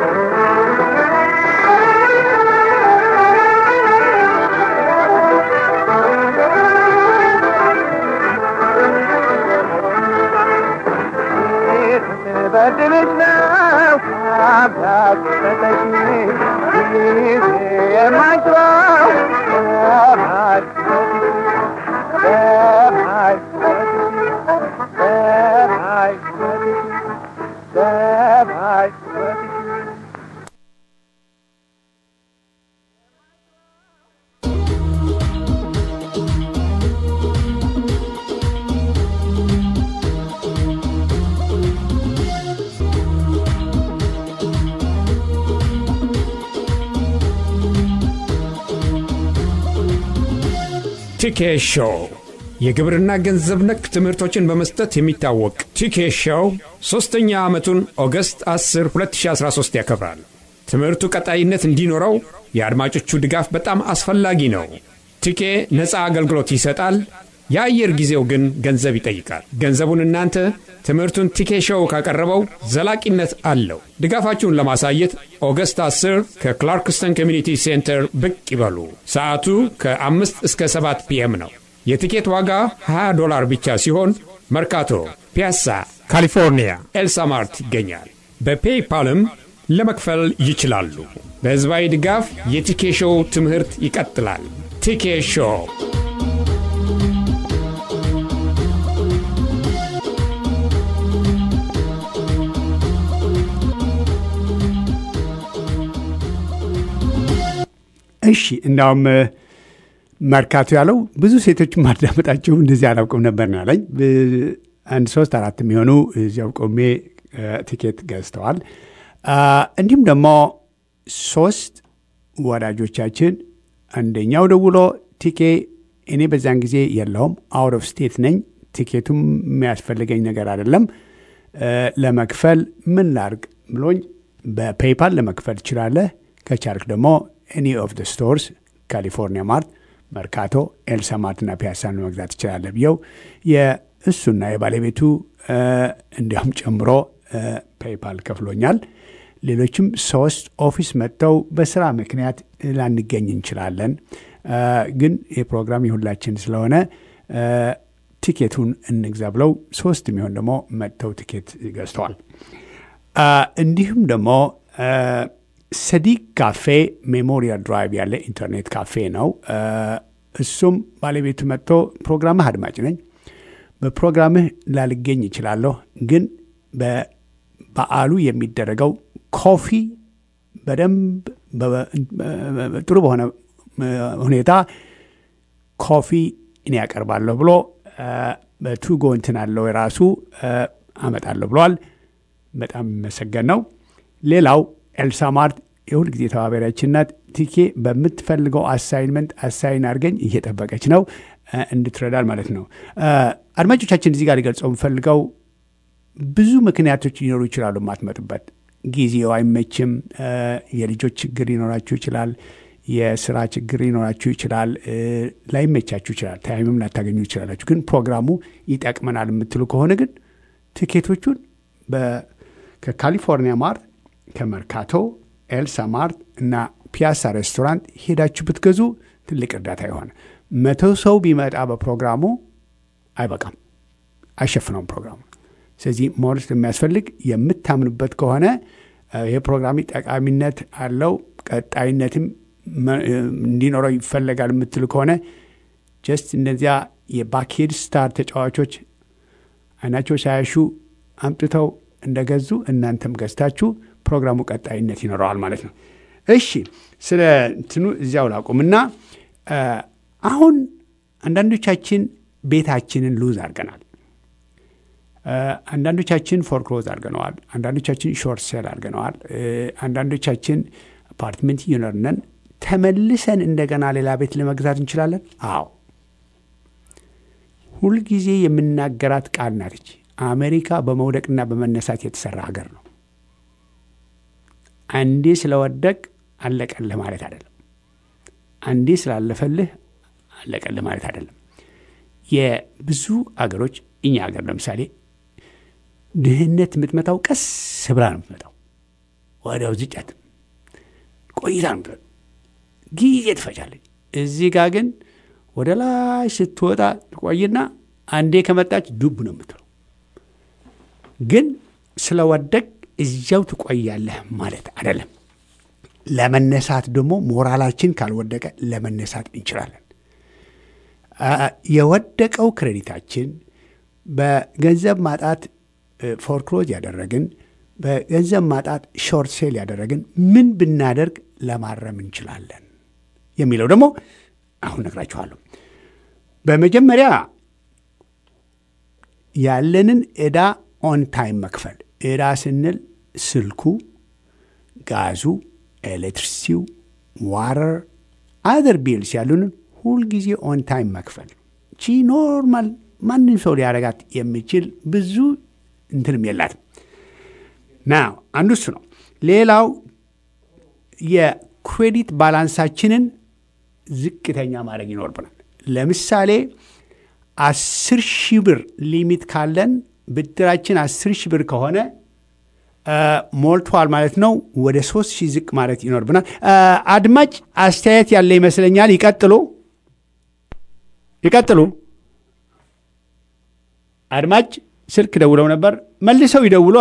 Speaker 5: በድልሽ ነው አምላክ ሰጠሽ ይህ የማይሽረው በማይ በማይ በማይ በማይ
Speaker 1: ቲኬ ሾው የግብርና ገንዘብ ነክ ትምህርቶችን በመስጠት የሚታወቅ ቲኬ ሾው ሦስተኛ ዓመቱን ኦገስት 10 2013 ያከብራል። ትምህርቱ ቀጣይነት እንዲኖረው የአድማጮቹ ድጋፍ በጣም አስፈላጊ ነው። ቲኬ ነፃ አገልግሎት ይሰጣል። የአየር ጊዜው ግን ገንዘብ ይጠይቃል። ገንዘቡን እናንተ ትምህርቱን ቲኬ ሾው ካቀረበው ዘላቂነት አለው። ድጋፋችሁን ለማሳየት ኦገስት 10 ከክላርክስተን ኮሚኒቲ ሴንተር ብቅ ይበሉ። ሰዓቱ ከአምስት እስከ ሰባት ፒኤም ነው። የትኬት ዋጋ 20 ዶላር ብቻ ሲሆን መርካቶ፣ ፒያሳ፣
Speaker 6: ካሊፎርኒያ
Speaker 1: ኤልሳማርት ይገኛል። በፔይፓልም ለመክፈል ይችላሉ። በሕዝባዊ ድጋፍ የቲኬ ሾው ትምህርት ይቀጥላል። ቲኬ ሾው
Speaker 2: እሺ እንዳውም መርካቶ ያለው ብዙ ሴቶች ማዳመጣቸው እንደዚህ አላውቅም ነበር ነው ያለኝ። አንድ ሶስት አራት የሚሆኑ እዚያው ቆሜ ቲኬት ገዝተዋል። እንዲሁም ደግሞ ሶስት ወዳጆቻችን አንደኛው ደውሎ ቲኬ እኔ በዛን ጊዜ የለውም አውት ኦፍ ስቴት ነኝ፣ ቲኬቱም የሚያስፈልገኝ ነገር አይደለም፣ ለመክፈል ምን ላርግ ብሎኝ በፔይፓል ለመክፈል ትችላለህ፣ ከቻልክ ደግሞ ኤኒ ኦፍ ደ ስቶርስ ካሊፎርኒያ ማርት፣ መርካቶ፣ ኤልሳ ማርትና ፒያሳን ለመግዛት ትችላለህ ብየው የእሱና የባለቤቱ እንዲያውም ጨምሮ ፔይፓል ከፍሎኛል። ሌሎችም ሶስት ኦፊስ መጥተው በስራ ምክንያት ላንገኝ እንችላለን፣ ግን የፕሮግራም የሁላችን ስለሆነ ቲኬቱን እንግዛ ብለው ሶስት የሚሆን ደግሞ መጥተው ቲኬት ገዝተዋል። እንዲሁም ደግሞ ሰዲቅ ካፌ ሜሞሪያል ድራይቭ ያለ ኢንተርኔት ካፌ ነው። እሱም ባለቤቱ መጥቶ ፕሮግራምህ አድማጭ ነኝ፣ በፕሮግራምህ ላልገኝ ይችላለሁ፣ ግን በበዓሉ የሚደረገው ኮፊ በደንብ ጥሩ በሆነ ሁኔታ ኮፊ እኔ ያቀርባለሁ ብሎ በቱጎ እንትን አለው የራሱ አመጣለሁ ብለዋል። በጣም የሚመሰገን ነው። ሌላው ኤልሳ ማርት የሁል ጊዜ ተባባሪያችን ናት። ቲኬ በምትፈልገው አሳይንመንት አሳይን አድርገኝ እየጠበቀች ነው እንድትረዳል ማለት ነው። አድማጮቻችን እዚህ ጋር ሊገልጸው የምፈልገው ብዙ ምክንያቶች ሊኖሩ ይችላሉ የማትመጡበት ጊዜው አይመችም። የልጆች ችግር ሊኖራችሁ ይችላል። የስራ ችግር ሊኖራችሁ ይችላል። ላይመቻችሁ ይችላል። ታይምም ላታገኙ ይችላላችሁ። ግን ፕሮግራሙ ይጠቅመናል የምትሉ ከሆነ ግን ትኬቶቹን ከካሊፎርኒያ ማርት፣ ከመርካቶ፣ ኤልሳ ማርት እና ፒያሳ ሬስቶራንት ሄዳችሁ ብትገዙ ትልቅ እርዳታ የሆነ መቶ ሰው ቢመጣ በፕሮግራሙ አይበቃም፣ አይሸፍነውም ፕሮግራሙ። ስለዚህ ሞርስ የሚያስፈልግ የምታምኑበት ከሆነ ይህ ፕሮግራም ጠቃሚነት አለው ቀጣይነትም እንዲኖረው ይፈለጋል የምትሉ ከሆነ ጀስት እነዚያ የባክሄድ ስታር ተጫዋቾች አይናቸው ሳያሹ አምጥተው እንደገዙ እናንተም ገዝታችሁ ፕሮግራሙ ቀጣይነት ይኖረዋል ማለት ነው። እሺ ስለ እንትኑ እዚያው ላቁምና አሁን አንዳንዶቻችን ቤታችንን ሉዝ አድርገናል። አንዳንዶቻችን ፎርክሎዝ አድርገነዋል። አንዳንዶቻችን ሾርት ሴል አድርገነዋል። አንዳንዶቻችን አፓርትመንት እየኖርነን ተመልሰን እንደገና ሌላ ቤት ለመግዛት እንችላለን። አዎ ሁልጊዜ የምናገራት ቃል ናትች። አሜሪካ በመውደቅና በመነሳት የተሰራ ሀገር ነው። አንዴ ስለወደቅ አለቀልህ ማለት አይደለም። አንዴ ስላለፈልህ አለቀልህ ማለት አይደለም። የብዙ አገሮች እኛ ሀገር ለምሳሌ ድህነት የምትመታው ቀስ ብላ ነው የምትመጣው። ወዲያው ዝጨት ቆይታ ነው የምትመጣው። ጊዜ ትፈጃለች። እዚህ ጋር ግን ወደ ላይ ስትወጣ ትቆይና አንዴ ከመጣች ዱብ ነው የምትለው። ግን ስለወደቅ እዚያው ትቆያለህ ማለት አይደለም። ለመነሳት ደግሞ ሞራላችን ካልወደቀ ለመነሳት እንችላለን። የወደቀው ክሬዲታችን በገንዘብ ማጣት ፎርክሎዝ ያደረግን፣ በገንዘብ ማጣት ሾርት ሴል ያደረግን ምን ብናደርግ ለማረም እንችላለን የሚለው ደግሞ አሁን ነግራችኋለሁ። በመጀመሪያ ያለንን ዕዳ ኦን ታይም መክፈል። ዕዳ ስንል ስልኩ፣ ጋዙ፣ ኤሌክትሪሲቲው፣ ዋረር፣ አዘር ቢልስ ያሉንን ሁልጊዜ ኦን ታይም መክፈል። ቺ ኖርማል ማንም ሰው ሊያረጋት የሚችል ብዙ እንትንም የላትም። ና አንዱ እሱ ነው። ሌላው የክሬዲት ባላንሳችንን ዝቅተኛ ማድረግ ይኖርብናል። ለምሳሌ አስር ሺህ ብር ሊሚት ካለን ብድራችን አስር ሺህ ብር ከሆነ ሞልቷል ማለት ነው። ወደ ሶስት ሺህ ዝቅ ማለት ይኖርብናል። አድማጭ አስተያየት ያለ ይመስለኛል። ይቀጥሉ። ይቀጥሉ። አድማጭ ስልክ ደውለው ነበር፣ መልሰው ይደውሏ።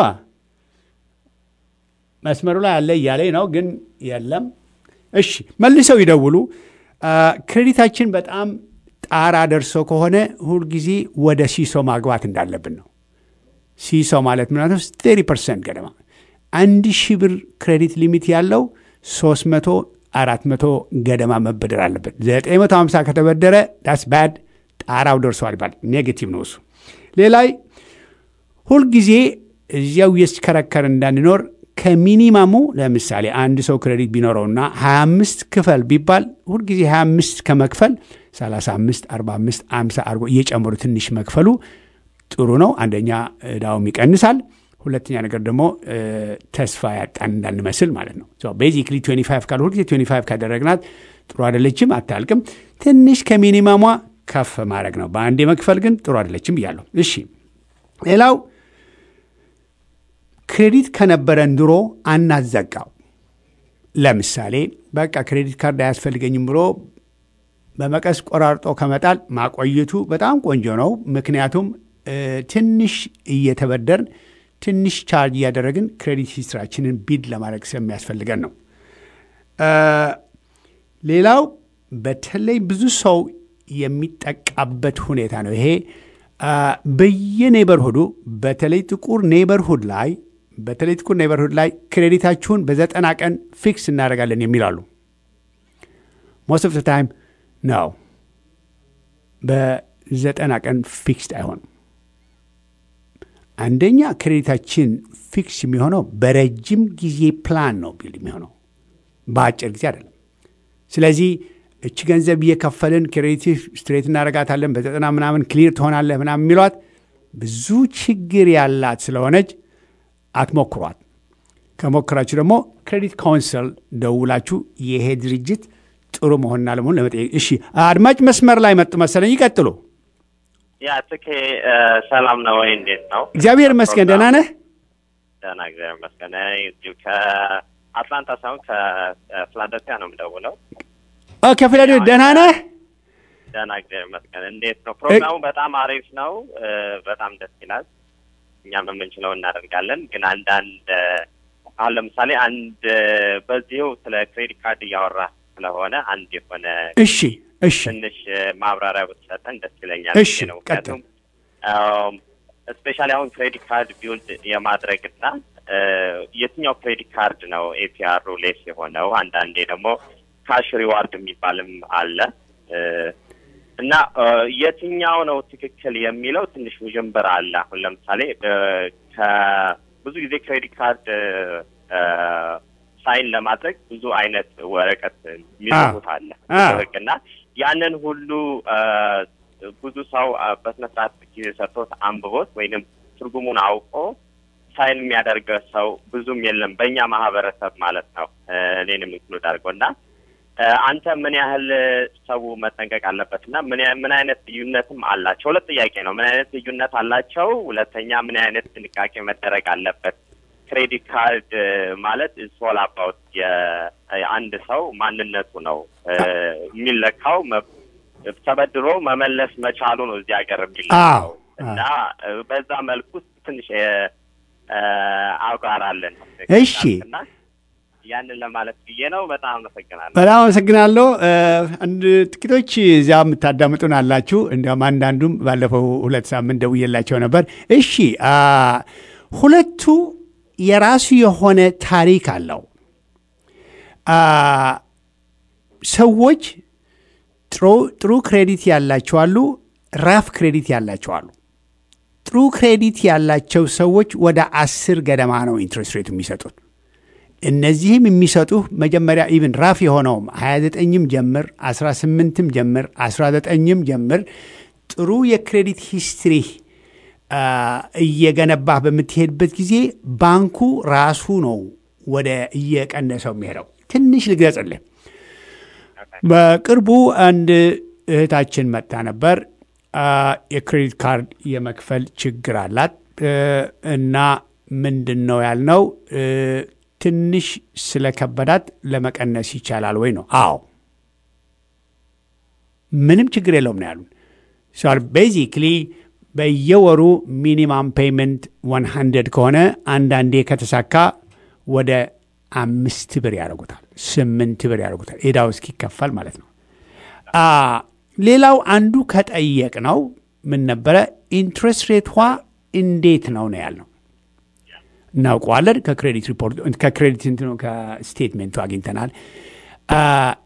Speaker 2: መስመሩ ላይ አለ እያለኝ ነው፣ ግን የለም። እሺ መልሰው ይደውሉ። አ፣ ክሬዲታችን በጣም ጣራ ደርሶ ከሆነ ሁልጊዜ ወደ ሲሶ ማግባት እንዳለብን ነው። ሲሶ ማለት ምናምን ስቴሪ ፐርሰንት ገደማ አንድ ሺህ ብር ክሬዲት ሊሚት ያለው ሶስት መቶ አራት መቶ ገደማ መበደር አለበት። ዘጠኝ መቶ ሀምሳ ከተበደረ ዳስ ባድ ጣራው ደርሰዋል ይባል ኔጌቲቭ ነው እሱ። ሌላይ ሁልጊዜ እዚያው እየተሽከረከር እንዳንኖር ከሚኒማሙ ለምሳሌ አንድ ሰው ክሬዲት ቢኖረውና 25 ክፈል ቢባል ሁልጊዜ 25 ከመክፈል 35፣ 45፣ 50 አድርጎ እየጨመሩ ትንሽ መክፈሉ ጥሩ ነው። አንደኛ እዳውም ይቀንሳል። ሁለተኛ ነገር ደግሞ እ፣ ተስፋ ያጣን እንዳንመስል ማለት ነው። ቤዚክሊ 25 ካል ሁልጊዜ 25 ካደረግናት ጥሩ አይደለችም፣ አታልቅም። ትንሽ ከሚኒማሟ ከፍ ማድረግ ነው። በአንዴ መክፈል ግን ጥሩ አይደለችም ብያለሁ። እሺ ሌላው ክሬዲት ከነበረን ድሮ አናዘጋው። ለምሳሌ በቃ ክሬዲት ካርድ አያስፈልገኝም ብሎ በመቀስ ቆራርጦ ከመጣል ማቆየቱ በጣም ቆንጆ ነው። ምክንያቱም እ፣ ትንሽ እየተበደርን ትንሽ ቻርጅ እያደረግን ክሬዲት ሂስትራችንን ቢድ ለማድረግ ስለሚያስፈልገን ነው። እ፣ ሌላው በተለይ ብዙ ሰው የሚጠቃበት ሁኔታ ነው ይሄ አ፣ በየኔበርሁዱ በተለይ ጥቁር ኔበርሁድ ላይ በተለይ ጥቁር ኔበርሁድ ላይ ክሬዲታችሁን በዘጠና ቀን ፊክስ እናደርጋለን የሚላሉ ሞስት ኦፍ ታይም ነው። በዘጠና ቀን ፊክስድ አይሆንም። አንደኛ ክሬዲታችን ፊክስ የሚሆነው በረጅም ጊዜ ፕላን ነው ቢል የሚሆነው በአጭር ጊዜ አይደለም። ስለዚህ እች ገንዘብ እየከፈልን ክሬዲት ስትሬት እናደርጋታለን በዘጠና ምናምን ክሊር ትሆናለህ ምናምን የሚሏት ብዙ ችግር ያላት ስለሆነች አትሞክሯት። ከሞክራችሁ ደግሞ ክሬዲት ካውንስል ደውላችሁ ይሄ ድርጅት ጥሩ መሆንና ለመሆን ለመጠየቅ። እሺ አድማጭ መስመር ላይ መጡ መሰለኝ፣ ይቀጥሉ።
Speaker 6: ያ ትኬ ሰላም ነው ወይ? እንዴት ነው?
Speaker 2: እግዚአብሔር ይመስገን ደህና ነህ?
Speaker 6: ደህና እግዚአብሔር ይመስገን። እኔ እዚሁ ከአትላንታ ሳይሆን ከፊላደልፊያ ነው የምደውለው።
Speaker 2: ኦ፣ ከፊላዴልፊያ ደህና ነህ?
Speaker 6: ደህና እግዚአብሔር ይመስገን። እንዴት ነው ፕሮግራሙ? በጣም አሪፍ ነው። እ፣ በጣም ደስ ይላል። እኛም የምንችለው እናደርጋለን። ግን አንዳንድ እ፣ አሁን ለምሳሌ አንድ እ፣ በዚሁ ስለ ክሬዲት ካርድ እያወራ ስለሆነ አንድ የሆነ
Speaker 2: እሺ እሺ
Speaker 6: ትንሽ እ፣ ማብራሪያ ብትሰጠን ደስ ይለኛል።
Speaker 2: እሺ፣
Speaker 6: ነው
Speaker 2: ቀጥል።
Speaker 6: ምክንያቱም ስፔሻሊ አሁን ክሬዲት ካርድ ቢውልድ የማድረግና እ፣ የትኛው ክሬዲት ካርድ ነው ኤፒአሩ ሌስ የሆነው? አንዳንዴ ደግሞ ካሽ ሪዋርድ የሚባልም አለ እ፣ እና እ፣ የትኛው ነው ትክክል የሚለው ትንሽ ውዥንብር አለ። አሁን ለምሳሌ እ፣ ከብዙ ጊዜ ክሬዲት ካርድ እ፣ ሳይን ለማድረግ ብዙ አይነት ወረቀት የሚጽፉት አለ
Speaker 2: አ።
Speaker 6: ህግና ያንን ሁሉ እ፣ ብዙ ሰው እ፣ በስነ ስርዓት ጊዜ ሰጥቶት አንብቦት ወይንም ትርጉሙን አውቆ ሳይን የሚያደርገ ሰው ብዙም የለም በእኛ ማህበረሰብ ማለት ነው። እ፣ እኔንም ኢንክሉድ አድርጎ እና እ፣ አንተ ምን ያህል ሰው መጠንቀቅ አለበት እና ምን ያ- ምን አይነት ልዩነትም አላቸው? ሁለት ጥያቄ ነው። ምን አይነት ልዩነት አላቸው? ሁለተኛ ምን አይነት ጥንቃቄ መደረግ አለበት? ክሬዲት ካርድ እ፣ ማለት ሶል አባውት የአንድ ሰው ማንነቱ ነው እ፣ የሚለካው መ- ተበድሮ መመለስ መቻሉ ነው እዚህ ሀገር
Speaker 2: አዎ፣
Speaker 6: የሚለካው እና እ፣ በዛ መልኩ ውስጥ ትንሽ የ- እ፣ አውቃራለን
Speaker 2: እሺ።
Speaker 6: እና ያንን ለማለት ብዬ ነው። በጣም አመሰግናለሁ።
Speaker 2: በጣም አመሰግናለሁ። እ፣ አንድ ጥቂቶች እዚያ የምታዳምጡን አላችሁ። እንዲያውም አንዳንዱም ባለፈው ሁለት ሳምንት ደውዬላቸው ነበር። እሺ አ፣ ሁለቱ የራሱ የሆነ ታሪክ አለው። አ፣ ሰዎች ጥሩ- ጥሩ ክሬዲት ያላቸው አሉ፣ ራፍ ክሬዲት ያላቸው አሉ። ጥሩ ክሬዲት ያላቸው ሰዎች ወደ አስር ገደማ ነው ኢንትረስት ሬት የሚሰጡት። እነዚህም የሚሰጡህ መጀመሪያ ኢቭን ራፍ የሆነውም 29ም ጀምር 18ም ጀምር 19ም ጀምር ጥሩ የክሬዲት ሂስትሪ አ፣ እየገነባህ በምትሄድበት ጊዜ ባንኩ ራሱ ነው ወደ እየቀነሰው የሚሄደው። ትንሽ ልግለጽልህ። በቅርቡ አንድ እህታችን መጥታ ነበር። አ፣ የክሬዲት ካርድ የመክፈል ችግር አላት እ፣ እና ምንድን ነው ያልነው እ፣ ትንሽ ስለከበዳት ለመቀነስ ይቻላል ወይ ነው? አዎ ምንም ችግር የለውም ነው ያሉን። ቤዚክሊ በየወሩ ሚኒማም ፔይመንት 100 ከሆነ አንዳንዴ ከተሳካ ወደ አምስት ብር ያደርጉታል፣ ስምንት ብር ያደርጉታል ዕዳው እስኪከፈል ማለት ነው። አ ሌላው አንዱ ከጠየቅ ነው ምን ነበረ ኢንትረስት ሬቷ እንዴት ነው ነው ያልነው። እናውቀዋለን ከክሬዲት ሪፖርት ከክሬዲት እንትኑ ከስቴትሜንቱ አግኝተናል። አ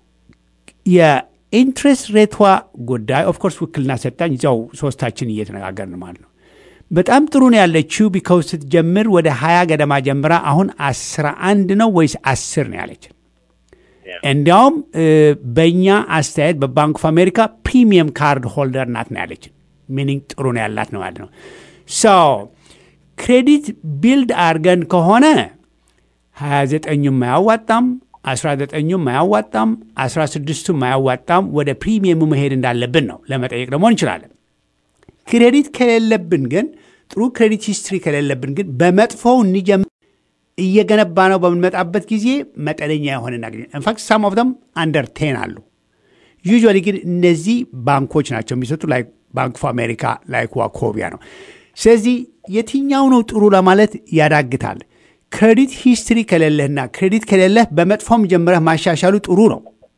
Speaker 2: የኢንትረስት ሬቷ ጉዳይ ኦፍኮርስ ውክልና ሰጣኝ እዚያው ሶስታችን እየተነጋገርን ማለት ነው። በጣም ጥሩ ነው ያለችው ቢካውስ ስትጀምር ወደ ሀያ ገደማ ጀምራ አሁን አስራ አንድ ነው ወይስ አስር ነው ያለችን። እንዲያውም በእኛ አስተያየት በባንክ ኦፍ አሜሪካ ፕሪሚየም ካርድ ሆልደር ናት ነው ያለችን። ሚኒንግ ጥሩ ነው ያላት ነው ማለት ነው። ሶ ክሬዲት ቢልድ አድርገን ከሆነ 29ኙም አያዋጣም፣ 19ኙም አያዋጣም፣ 16ቱም አያዋጣም። ወደ ፕሪሚየሙ መሄድ እንዳለብን ነው ለመጠየቅ ደግሞ እንችላለን። ክሬዲት ከሌለብን ግን ጥሩ ክሬዲት ሂስትሪ ከሌለብን ግን በመጥፎው እንጀምር እየገነባ ነው በምንመጣበት ጊዜ መጠነኛ የሆነ እናገኝ ኢንፋክት ሳም ኦፍ ደም አንደር ቴን አሉ። ዩዥዋሊ ግን እነዚህ ባንኮች ናቸው የሚሰጡ ላይ ባንክ ኦፍ አሜሪካ ላይክ ዋኮቢያ ነው። ስለዚህ የትኛው ነው ጥሩ ለማለት ያዳግታል። ክሬዲት ሂስትሪ ከሌለህና ክሬዲት ከሌለህ በመጥፎም ጀምረህ ማሻሻሉ ጥሩ ነው።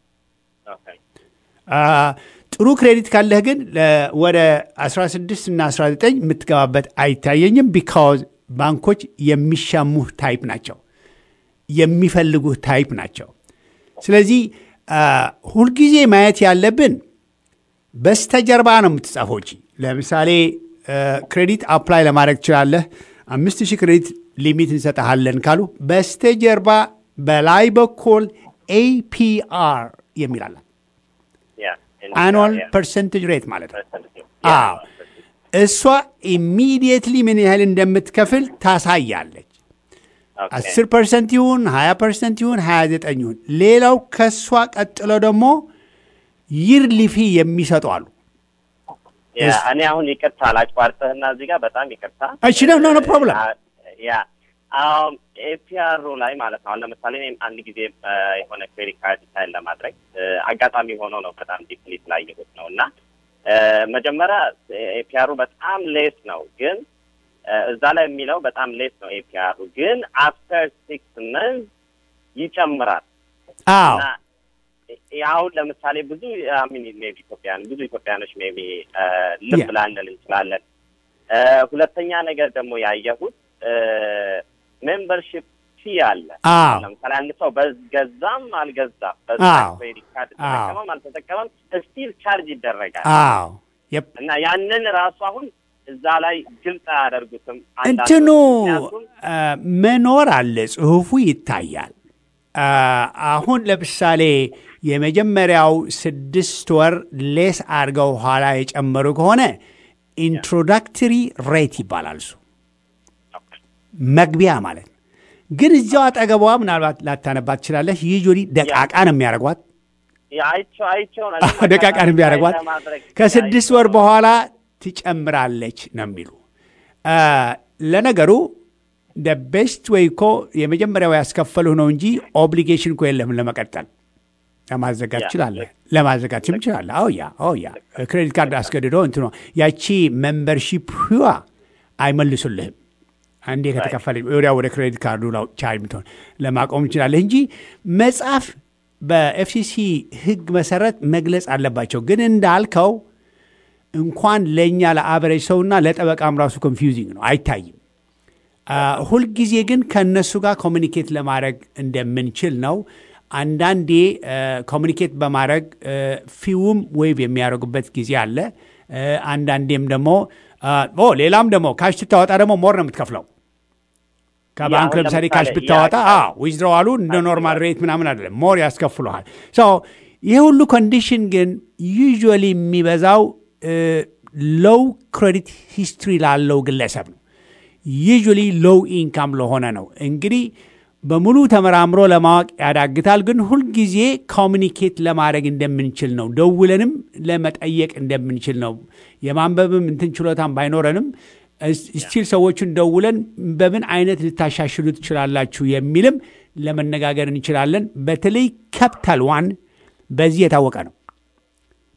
Speaker 2: ጥሩ ክሬዲት ካለህ ግን ወደ 16 እና 19 የምትገባበት አይታየኝም። ቢካዝ ባንኮች የሚሻሙህ ታይፕ ናቸው፣ የሚፈልጉህ ታይፕ ናቸው። ስለዚህ ሁልጊዜ ማየት ያለብን በስተጀርባ ነው የምትጻፈው። ለምሳሌ ክሬዲት አፕላይ ለማድረግ ትችላለህ። አምስት ሺህ ክሬዲት ሊሚት እንሰጠሃለን ካሉ በስተጀርባ በላይ በኩል ኤፒአር የሚላለን አኑዋል ፐርሰንቴጅ ሬት ማለት ነው። አዎ እሷ ኢሚዲየትሊ ምን ያህል እንደምትከፍል ታሳያለች። አስር ፐርሰንት ይሁን ሀያ ፐርሰንት ይሁን ሀያ ዘጠኝ ይሁን ሌላው ከእሷ ቀጥሎ ደግሞ ይርሊ ፊ የሚሰጡ አሉ።
Speaker 6: እኔ አሁን ይቅርታ ላቋርጥህና እዚህ ጋር በጣም ይቅርታ።
Speaker 2: እሺ ነው ኖ ፕሮብለም
Speaker 6: ያ ኤፒአሩ ላይ ማለት ነው። አሁን ለምሳሌ እኔም አንድ ጊዜ የሆነ ክሬዲት ካርድ ሳይን ለማድረግ አጋጣሚ ሆኖ ነው በጣም ዲፕሊ ስላየሁት ነው እና መጀመሪያ ኤፒአሩ በጣም ሌስ ነው፣ ግን እዛ ላይ የሚለው በጣም ሌስ ነው ኤፒአሩ ግን አፍተር ሲክስ መንዝ ይጨምራል።
Speaker 2: አዎ
Speaker 6: አሁን ለምሳሌ ብዙ ሚን ሜቢ ኢትዮጵያን ብዙ ኢትዮጵያኖች ሜቢ ልብ ላንል እንችላለን። ሁለተኛ ነገር ደግሞ ያየሁት ሜምበርሽፕ ፊ አለ። ለምሳሌ አንድ ሰው በገዛም አልገዛም በዛ ክሬዲት ካርድ ተጠቀመም አልተጠቀመም ስቲል ቻርጅ ይደረጋል።
Speaker 2: አዎ
Speaker 6: እና ያንን ራሱ አሁን እዛ ላይ ግልጽ አያደርጉትም።
Speaker 2: እንትኑ መኖር አለ፣ ጽሁፉ ይታያል። አሁን ለምሳሌ የመጀመሪያው ስድስት ወር ሌስ አድርገው ኋላ የጨመሩ ከሆነ ኢንትሮዳክተሪ ሬት ይባላል። እሱ መግቢያ ማለት ነው። ግን እዚያው አጠገቧ ምናልባት ላታነባት ትችላለህ። ዩዥዋሊ ደቃቃ ነው የሚያደርጓት ደቃቃ ነው የሚያደርጓት። ከስድስት ወር በኋላ ትጨምራለች ነው የሚሉ ለነገሩ ቤስት ወይ እኮ የመጀመሪያው ያስከፈሉህ ነው እንጂ ኦብሊጌሽን እኮ የለህም ለመቀጠል ለማዘጋት ትችላለህ። ለማዘጋትም ትችላለህ። አዎ ያ አዎ ያ ክሬዲት ካርድ አስገድዶ እንትኗ ያቺ ሜምበርሺፕ ህዋ አይመልሱልህም። አንዴ ከተከፈለ ወዲያ ወደ ክሬዲት ካርዱ ቻርጅ ምትሆን ለማቆም ትችላለህ እንጂ መጽሐፍ በኤፍሲሲ ህግ መሰረት መግለጽ አለባቸው። ግን እንዳልከው እንኳን ለእኛ ለአበሬጅ ሰውና ለጠበቃም ራሱ ኮንፊውዚንግ ነው፣ አይታይም። ሁልጊዜ ግን ከእነሱ ጋር ኮሚኒኬት ለማድረግ እንደምንችል ነው። አንዳንዴ ኮሚኒኬት በማድረግ ፊውም ዌይቭ የሚያደርጉበት ጊዜ አለ። አንዳንዴም ደግሞ ሌላም ደግሞ ካሽ ስታወጣ ደግሞ ሞር ነው የምትከፍለው። ከባንክ ለምሳሌ ካሽ ብታወጣ ዊዝድሮዋሉ እንደ ኖርማል ሬት ምናምን አይደለም፣ ሞር ያስከፍሉሃል። ይህ ሁሉ ኮንዲሽን ግን ዩዥዋሊ የሚበዛው ሎው ክሬዲት ሂስትሪ ላለው ግለሰብ ነው። ዩዥዋሊ ሎው ኢንካም ለሆነ ነው። እንግዲህ በሙሉ ተመራምሮ ለማወቅ ያዳግታል። ግን ሁልጊዜ ኮሚኒኬት ለማድረግ እንደምንችል ነው። ደውለንም ለመጠየቅ እንደምንችል ነው። የማንበብም እንትን ችሎታም ባይኖረንም ስቲል ሰዎቹን ደውለን በምን አይነት ልታሻሽሉ ትችላላችሁ የሚልም ለመነጋገር እንችላለን። በተለይ ካፒታል ዋን በዚህ የታወቀ ነው።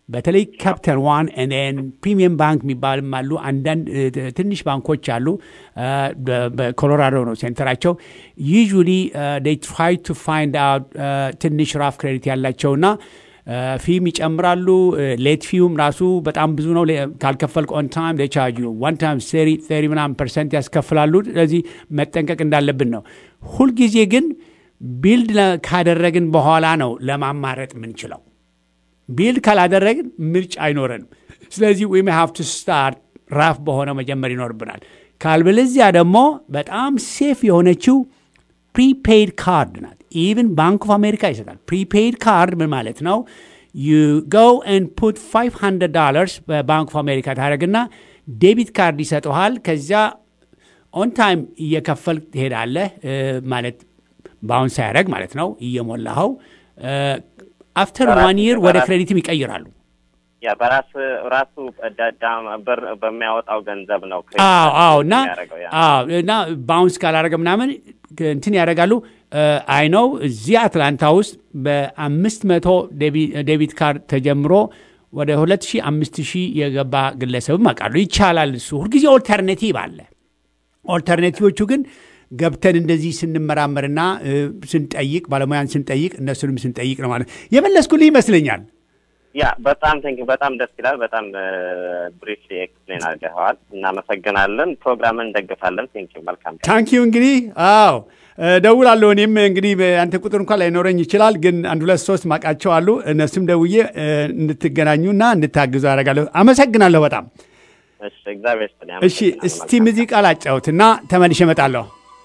Speaker 2: በተለይ ካፒታል ዋን ን ፕሪሚየም ባንክ የሚባልም አሉ። አንዳንድ እ፣ ትንሽ ባንኮች አሉ። እ፣ በ- በኮሎራዶ ነው ሴንተራቸው። ዩዥሊ ትራይ ቱ ፋይንድ አውት ትንሽ ራፍ ክሬዲት ያላቸውና ፊም ይጨምራሉ። ሌት ፊውም ራሱ በጣም ብዙ ነው። ሌ- ካልከፈልክ ኦን ታይም ቻርጅ ዋን ታይም ሰሪ ሰሪ ምናምን ፐርሰንት ያስከፍላሉ። ስለዚህ መጠንቀቅ እንዳለብን ነው። ሁልጊዜ ግን ቢልድ ለ- ካደረግን በኋላ ነው ለማማረጥ የምንችለው። ቢልድ ካላደረግን ምርጫ አይኖረንም። ስለዚህ ዊ ሃቭ ቱ ስታርት ራፍ በሆነ መጀመር ይኖርብናል። ካልበለዚያ ደግሞ በጣም ሴፍ የሆነችው ፕሪፔይድ ካርድ ናት። ኢቭን ባንክ ኦፍ አሜሪካ ይሰጣል። ፕሪፔይድ ካርድ ምን ማለት ነው? ዩ ጎ ን ፑት 500 ዶላርስ በባንክ ኦፍ አሜሪካ ታደረግና ዴቢት ካርድ ይሰጠሃል። ከዚያ ኦን ታይም እየከፈል ትሄዳለህ እ፣ ማለት በአሁን ሳያደረግ ማለት ነው እየሞላኸው አፍተር
Speaker 6: በራስ-
Speaker 2: ዋን ይር ወደ
Speaker 6: በራስ-
Speaker 2: ክሬዲትም ይቀይራሉ።
Speaker 6: ያ በራስ ራሱ ዳ- ዳ- ብር በሚያወጣው ገንዘብ ነው ክሬዲት
Speaker 2: አዎ አዎ እና
Speaker 6: የሚያደርገው ያ።
Speaker 2: አዎ እና ባውንስ ካላደረገ ምናምን ክ- እንትን ያደርጋሉ። አይ ነው እዚህ አትላንታ ውስጥ በአምስት መቶ ዴቢት ካርድ ተጀምሮ ወደ ሁለት ሺህ አምስት ሺህ የገባ ግለሰብም አውቃሉ። ይቻላል። እሱ ሁልጊዜ ኦልተርኔቲቭ አለ። ኦልተርኔቲቮቹ ግን ገብተን እንደዚህ ስንመራመርና እ፣ ስንጠይቅ ባለሙያን ስንጠይቅ እነሱንም ስንጠይቅ ነው ማለት የመለስኩልህ ይመስለኛል።
Speaker 6: ያ በጣም ቴንክ በጣም ደስ ይላል። በጣም ብሪፍ ኤክስፕሌን አድርገኸዋል። እናመሰግናለን። ፕሮግራምን እንደግፋለን። ቴንክ መልካም ቀን።
Speaker 2: ታንኪዩ እንግዲህ አዎ እ፣ ደውላለሁ። እኔም እንግዲህ አንተ ቁጥር እንኳን ላይኖረኝ ይችላል፣ ግን አንድ ሁለት ሶስት ማቃቸው አሉ። እነሱም ደውዬ እ፣ እንድትገናኙና እንድታግዙ አደርጋለሁ። አመሰግናለሁ በጣም
Speaker 6: እሺ፣ እግዚአብሔር ይስጥልኝ።
Speaker 2: እሺ።
Speaker 6: አመሰግናለሁ።
Speaker 2: እስቲ
Speaker 6: መልካም
Speaker 2: ሙዚቃ ላጫውትና ተመልሼ እመጣለሁ።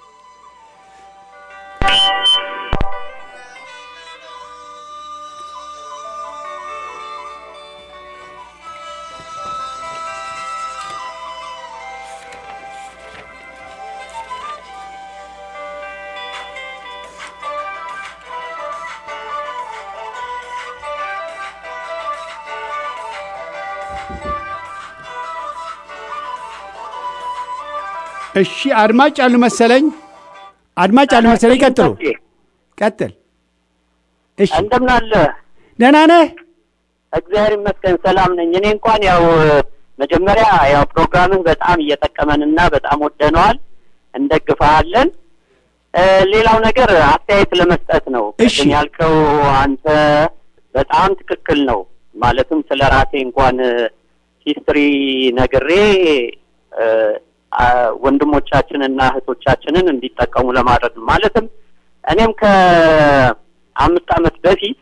Speaker 2: እሺ አድማጭ አሉ መሰለኝ፣ አድማጭ አሉ መሰለኝ። ቀጥሉ፣ ቀጥል። እሺ
Speaker 7: እንደምን አለ?
Speaker 2: ደህና ነህ?
Speaker 7: እግዚአብሔር ይመስገን ሰላም ነኝ። እኔ እንኳን ያው መጀመሪያ ያው ፕሮግራምህ በጣም እየጠቀመንና በጣም ወደነዋል፣ እንደግፈሃለን። እ፣ ሌላው ነገር አስተያየት ለመስጠት ነው።
Speaker 2: እሺ።
Speaker 7: ቅድም ያልከው አንተ በጣም ትክክል ነው። ማለትም ስለ ራሴ እንኳን ሂስትሪ ነግሬ እ፣ አ፣ ወንድሞቻችንና እህቶቻችንን እንዲጠቀሙ ለማድረግ ነው። ማለትም እኔም ከአምስት ዓመት በፊት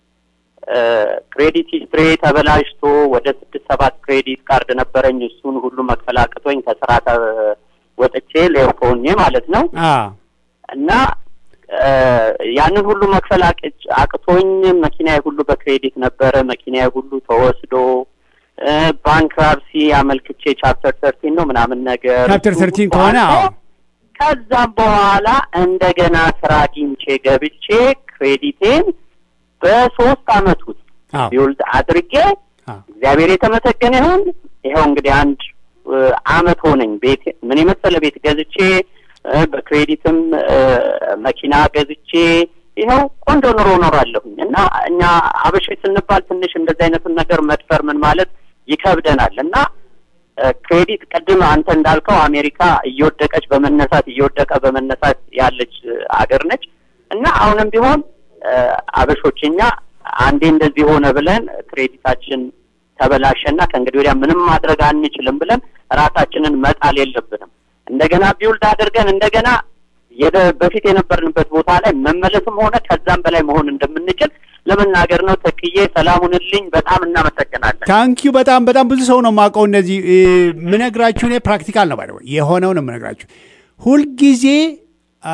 Speaker 7: ክሬዲት ሂስትሪ ተበላሽቶ ወደ ስድስት ሰባት ክሬዲት ካርድ ነበረኝ። እሱን ሁሉ መክፈል አቅቶኝ ከስራ ተ- ወጥቼ ሌርኮ ሆኜ ማለት ነው
Speaker 2: አ
Speaker 7: እና እ፣ ያንን ሁሉ መክፈል አቅጭ- አቅቶኝ መኪናዬ ሁሉ በክሬዲት ነበረ። መኪናዬ ሁሉ ተወስዶ እ፣ ባንክራፕሲ አመልክቼ ቻፕተር ተርቲን ነው ምናምን ነገር
Speaker 2: ቻፕተር
Speaker 7: እሱ
Speaker 2: ተርቲን ከሆነ
Speaker 7: አልፎ
Speaker 2: አዎ
Speaker 7: ከዛም በኋላ እንደገና ስራ አግኝቼ ገብቼ ክሬዲቴን በሶስት አመት ውስጥ
Speaker 2: አዎ
Speaker 7: ቢውልድ አድርጌ
Speaker 2: አዎ
Speaker 7: እግዚአብሔር የተመሰገነ ይሁን። ይኸው እንግዲህ አንድ እ፣ አመት ሆነኝ። ቤት ምን የመሰለ ቤት ገዝቼ እ፣ በክሬዲትም እ፣ መኪና ገዝቼ ይኸው ቆንጆ ኑሮ እኖራለሁኝ እና እኛ አበሾች ስንባል ትንሽ እንደዚህ አይነቱን ነገር መድፈር ምን ማለት ይከብደናል እና እ፣ ክሬዲት ቅድም አንተ እንዳልከው አሜሪካ እየወደቀች በመነሳት እየወደቀ በመነሳት ያለች እ፣ አገር ነች እና አሁንም ቢሆን እ፣ አበሾች እኛ አንዴ እንደዚህ ሆነ ብለን ክሬዲታችን ተበላሸና ከእንግዲህ ወዲያ ምንም ማድረግ አንችልም ብለን ራሳችንን መጣል የለብንም። እንደገና ቢውልድ አድርገን እንደገና የደ- በፊት የነበርንበት ቦታ ላይ መመለስም ሆነ ከዛም በላይ መሆን እንደምንችል ለመናገር ነው። ተክዬ ሰላሙንልኝ። በጣም እናመሰግናለን።
Speaker 2: ታንኪዩ በጣም በጣም ብዙ ሰው ነው የማውቀው። እነዚህ እ፣ ምነግራችሁ እኔ ፕራክቲካል ነው ባይደወ የሆነው ነው የምነግራችሁ። ሁልጊዜ አ፣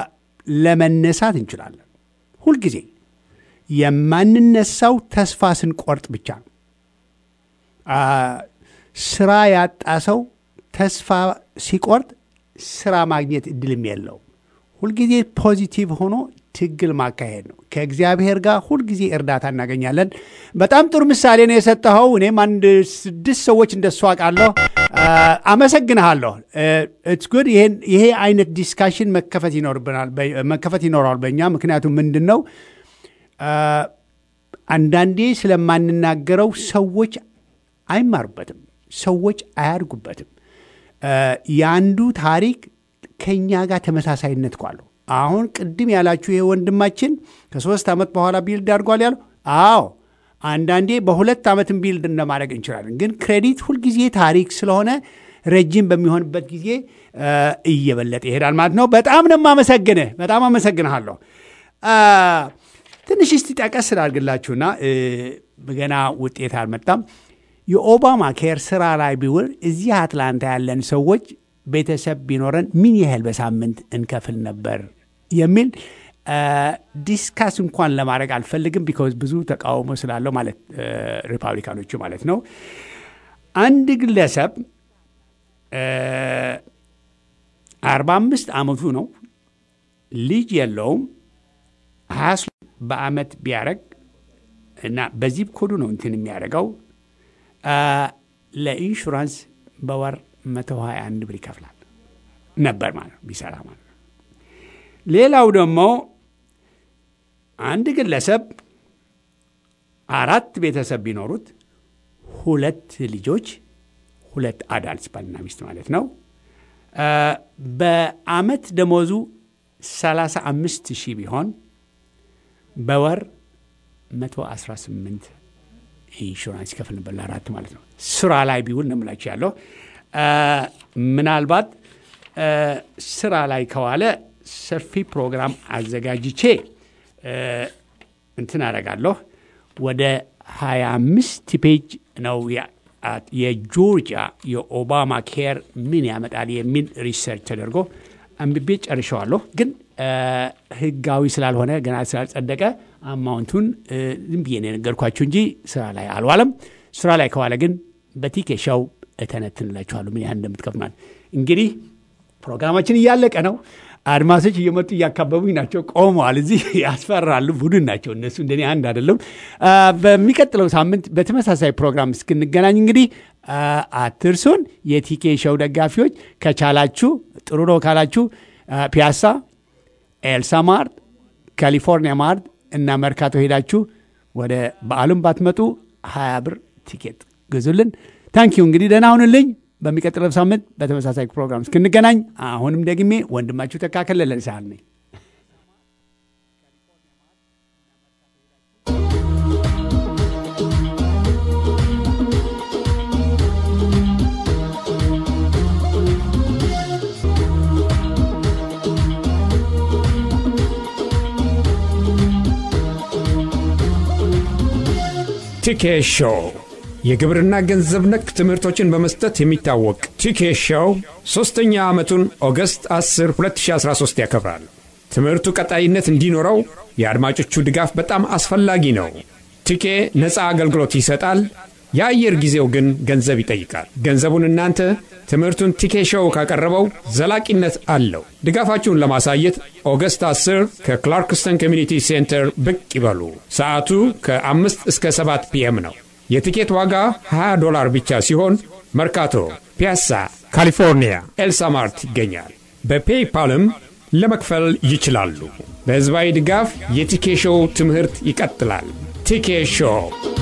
Speaker 2: ለመነሳት እንችላለን። ሁልጊዜ የማንነሳው ተስፋ ስንቆርጥ ብቻ ነው። አ፣ ስራ ያጣ ሰው ተስፋ ሲቆርጥ ስራ ማግኘት እድልም የለውም። ሁልጊዜ ፖዚቲቭ ሆኖ ትግል ማካሄድ ነው። ከእግዚአብሔር ጋር ሁልጊዜ እርዳታ እናገኛለን። በጣም ጥሩ ምሳሌ ነው የሰጠኸው። እኔም አንድ ስድስት ሰዎች እንደሱ አውቃለሁ። አ፣ አመሰግንሃለሁ። ኢትስ ጉድ። ይሄ አይነት ዲስካሽን መከፈት ይኖርብናል፣ በ- መከፈት ይኖረዋል በእኛ ምክንያቱም ምንድን ነው አንዳንዴ ስለማንናገረው ሰዎች አይማሩበትም፣ ሰዎች አያድጉበትም። የአንዱ ታሪክ ከእኛ ጋር ተመሳሳይነት እኮ አለው። አሁን ቅድም ያላችሁ ይሄ ወንድማችን ከሶስት ዓመት በኋላ ቢልድ አድርጓል ያለው፣ አዎ አንዳንዴ በሁለት ዓመትም ቢልድ እንደማድረግ እንችላለን። ግን ክሬዲት ሁልጊዜ ታሪክ ስለሆነ ረጅም በሚሆንበት ጊዜ እየበለጠ ይሄዳል ማለት ነው። በጣም ነው የማመሰግንህ። በጣም አመሰግንሃለሁ። ትንሽ እስቲ ጠቀስ ስላድርግላችሁና ገና ውጤት አልመጣም። የኦባማ ኬር ስራ ላይ ቢውል እዚህ አትላንታ ያለን ሰዎች ቤተሰብ ቢኖረን ምን ያህል በሳምንት እንከፍል ነበር የሚል ዲስካስ እንኳን ለማድረግ አልፈልግም። ቢኮዝ ብዙ ተቃውሞ ስላለው ማለት ሪፐብሊካኖቹ ማለት ነው። አንድ ግለሰብ አርባ አምስት ዓመቱ ነው፣ ልጅ የለውም። ሀያ በአመት ቢያደረግ እና በዚህ ኮዱ ነው እንትን የሚያደርገው ለኢንሹራንስ በወር መቶ ሀያ አንድ ብር ይከፍላል ነበር ማለት ነው ቢሰራ ማለት ነው። ሌላው ደግሞ አንድ ግለሰብ አራት ቤተሰብ ቢኖሩት ሁለት ልጆች ሁለት አዳልት ባልና ሚስት ማለት ነው። በአመት ደሞዙ 35 ሺህ ቢሆን በወር 118 ኢንሹራንስ ይከፍል ነበር ለአራት ማለት ነው። ስራ ላይ ቢውል ነው የምላችሁ ያለው። ምናልባት ስራ ላይ ከዋለ ሰፊ ፕሮግራም አዘጋጅቼ እንትን አደርጋለሁ። ወደ 25 ፔጅ ነው የጆርጂያ የኦባማ ኬር ምን ያመጣል የሚል ሪሰርች ተደርጎ አንብቤ ጨርሸዋለሁ። ግን ህጋዊ ስላልሆነ ገና ስላልጸደቀ አማውንቱን ዝም ብዬ ነው የነገርኳችሁ እንጂ ስራ ላይ አልዋለም። ስራ ላይ ከዋለ ግን በቲኬሻው እተነትንላችኋለሁ ምን ያህል እንደምትከፍል እንግዲህ ፕሮግራማችን እያለቀ ነው። አድማሶች እየመጡ እያካበቡኝ ናቸው። ቆመዋል። እዚህ ያስፈራሉ። ቡድን ናቸው እነሱ፣ እንደኔ አንድ አይደለም። በሚቀጥለው ሳምንት በተመሳሳይ ፕሮግራም እስክንገናኝ እንግዲህ አትርሱን። የቲኬ ሸው ደጋፊዎች ከቻላችሁ ጥሩ ነው ካላችሁ ፒያሳ፣ ኤልሳ ማርት፣ ካሊፎርኒያ ማርት እና መርካቶ ሄዳችሁ ወደ በዓሉም ባትመጡ ሀያ ብር ቲኬት ግዙልን። ታንኪዩ እንግዲህ ደህና ሁንልኝ። በሚቀጥለው ሳምንት በተመሳሳይ ፕሮግራም እስክንገናኝ አሁንም ደግሜ ወንድማችሁ ተካከለ ለልሳል ነኝ።
Speaker 1: ቲኬ ሾው የግብርና ገንዘብ ነክ ትምህርቶችን በመስጠት የሚታወቅ ቲኬ ሾው ሦስተኛ ዓመቱን ኦገስት 10 2013 ያከብራል። ትምህርቱ ቀጣይነት እንዲኖረው የአድማጮቹ ድጋፍ በጣም አስፈላጊ ነው። ቲኬ ነፃ አገልግሎት ይሰጣል። የአየር ጊዜው ግን ገንዘብ ይጠይቃል። ገንዘቡን እናንተ ትምህርቱን ቲኬ ሾው ካቀረበው ዘላቂነት አለው። ድጋፋችሁን ለማሳየት ኦገስት 10 ከክላርክስተን ኮሚኒቲ ሴንተር ብቅ ይበሉ። ሰዓቱ ከ5 እስከ 7 ፒኤም ነው። የቲኬት ዋጋ 20 ዶላር ብቻ ሲሆን መርካቶ፣ ፒያሳ፣ ካሊፎርኒያ ኤልሳማርት ይገኛል። በፔይፓልም ለመክፈል ይችላሉ። በሕዝባዊ ድጋፍ የቲኬ ሾው ትምህርት ይቀጥላል። ቲኬ ሾው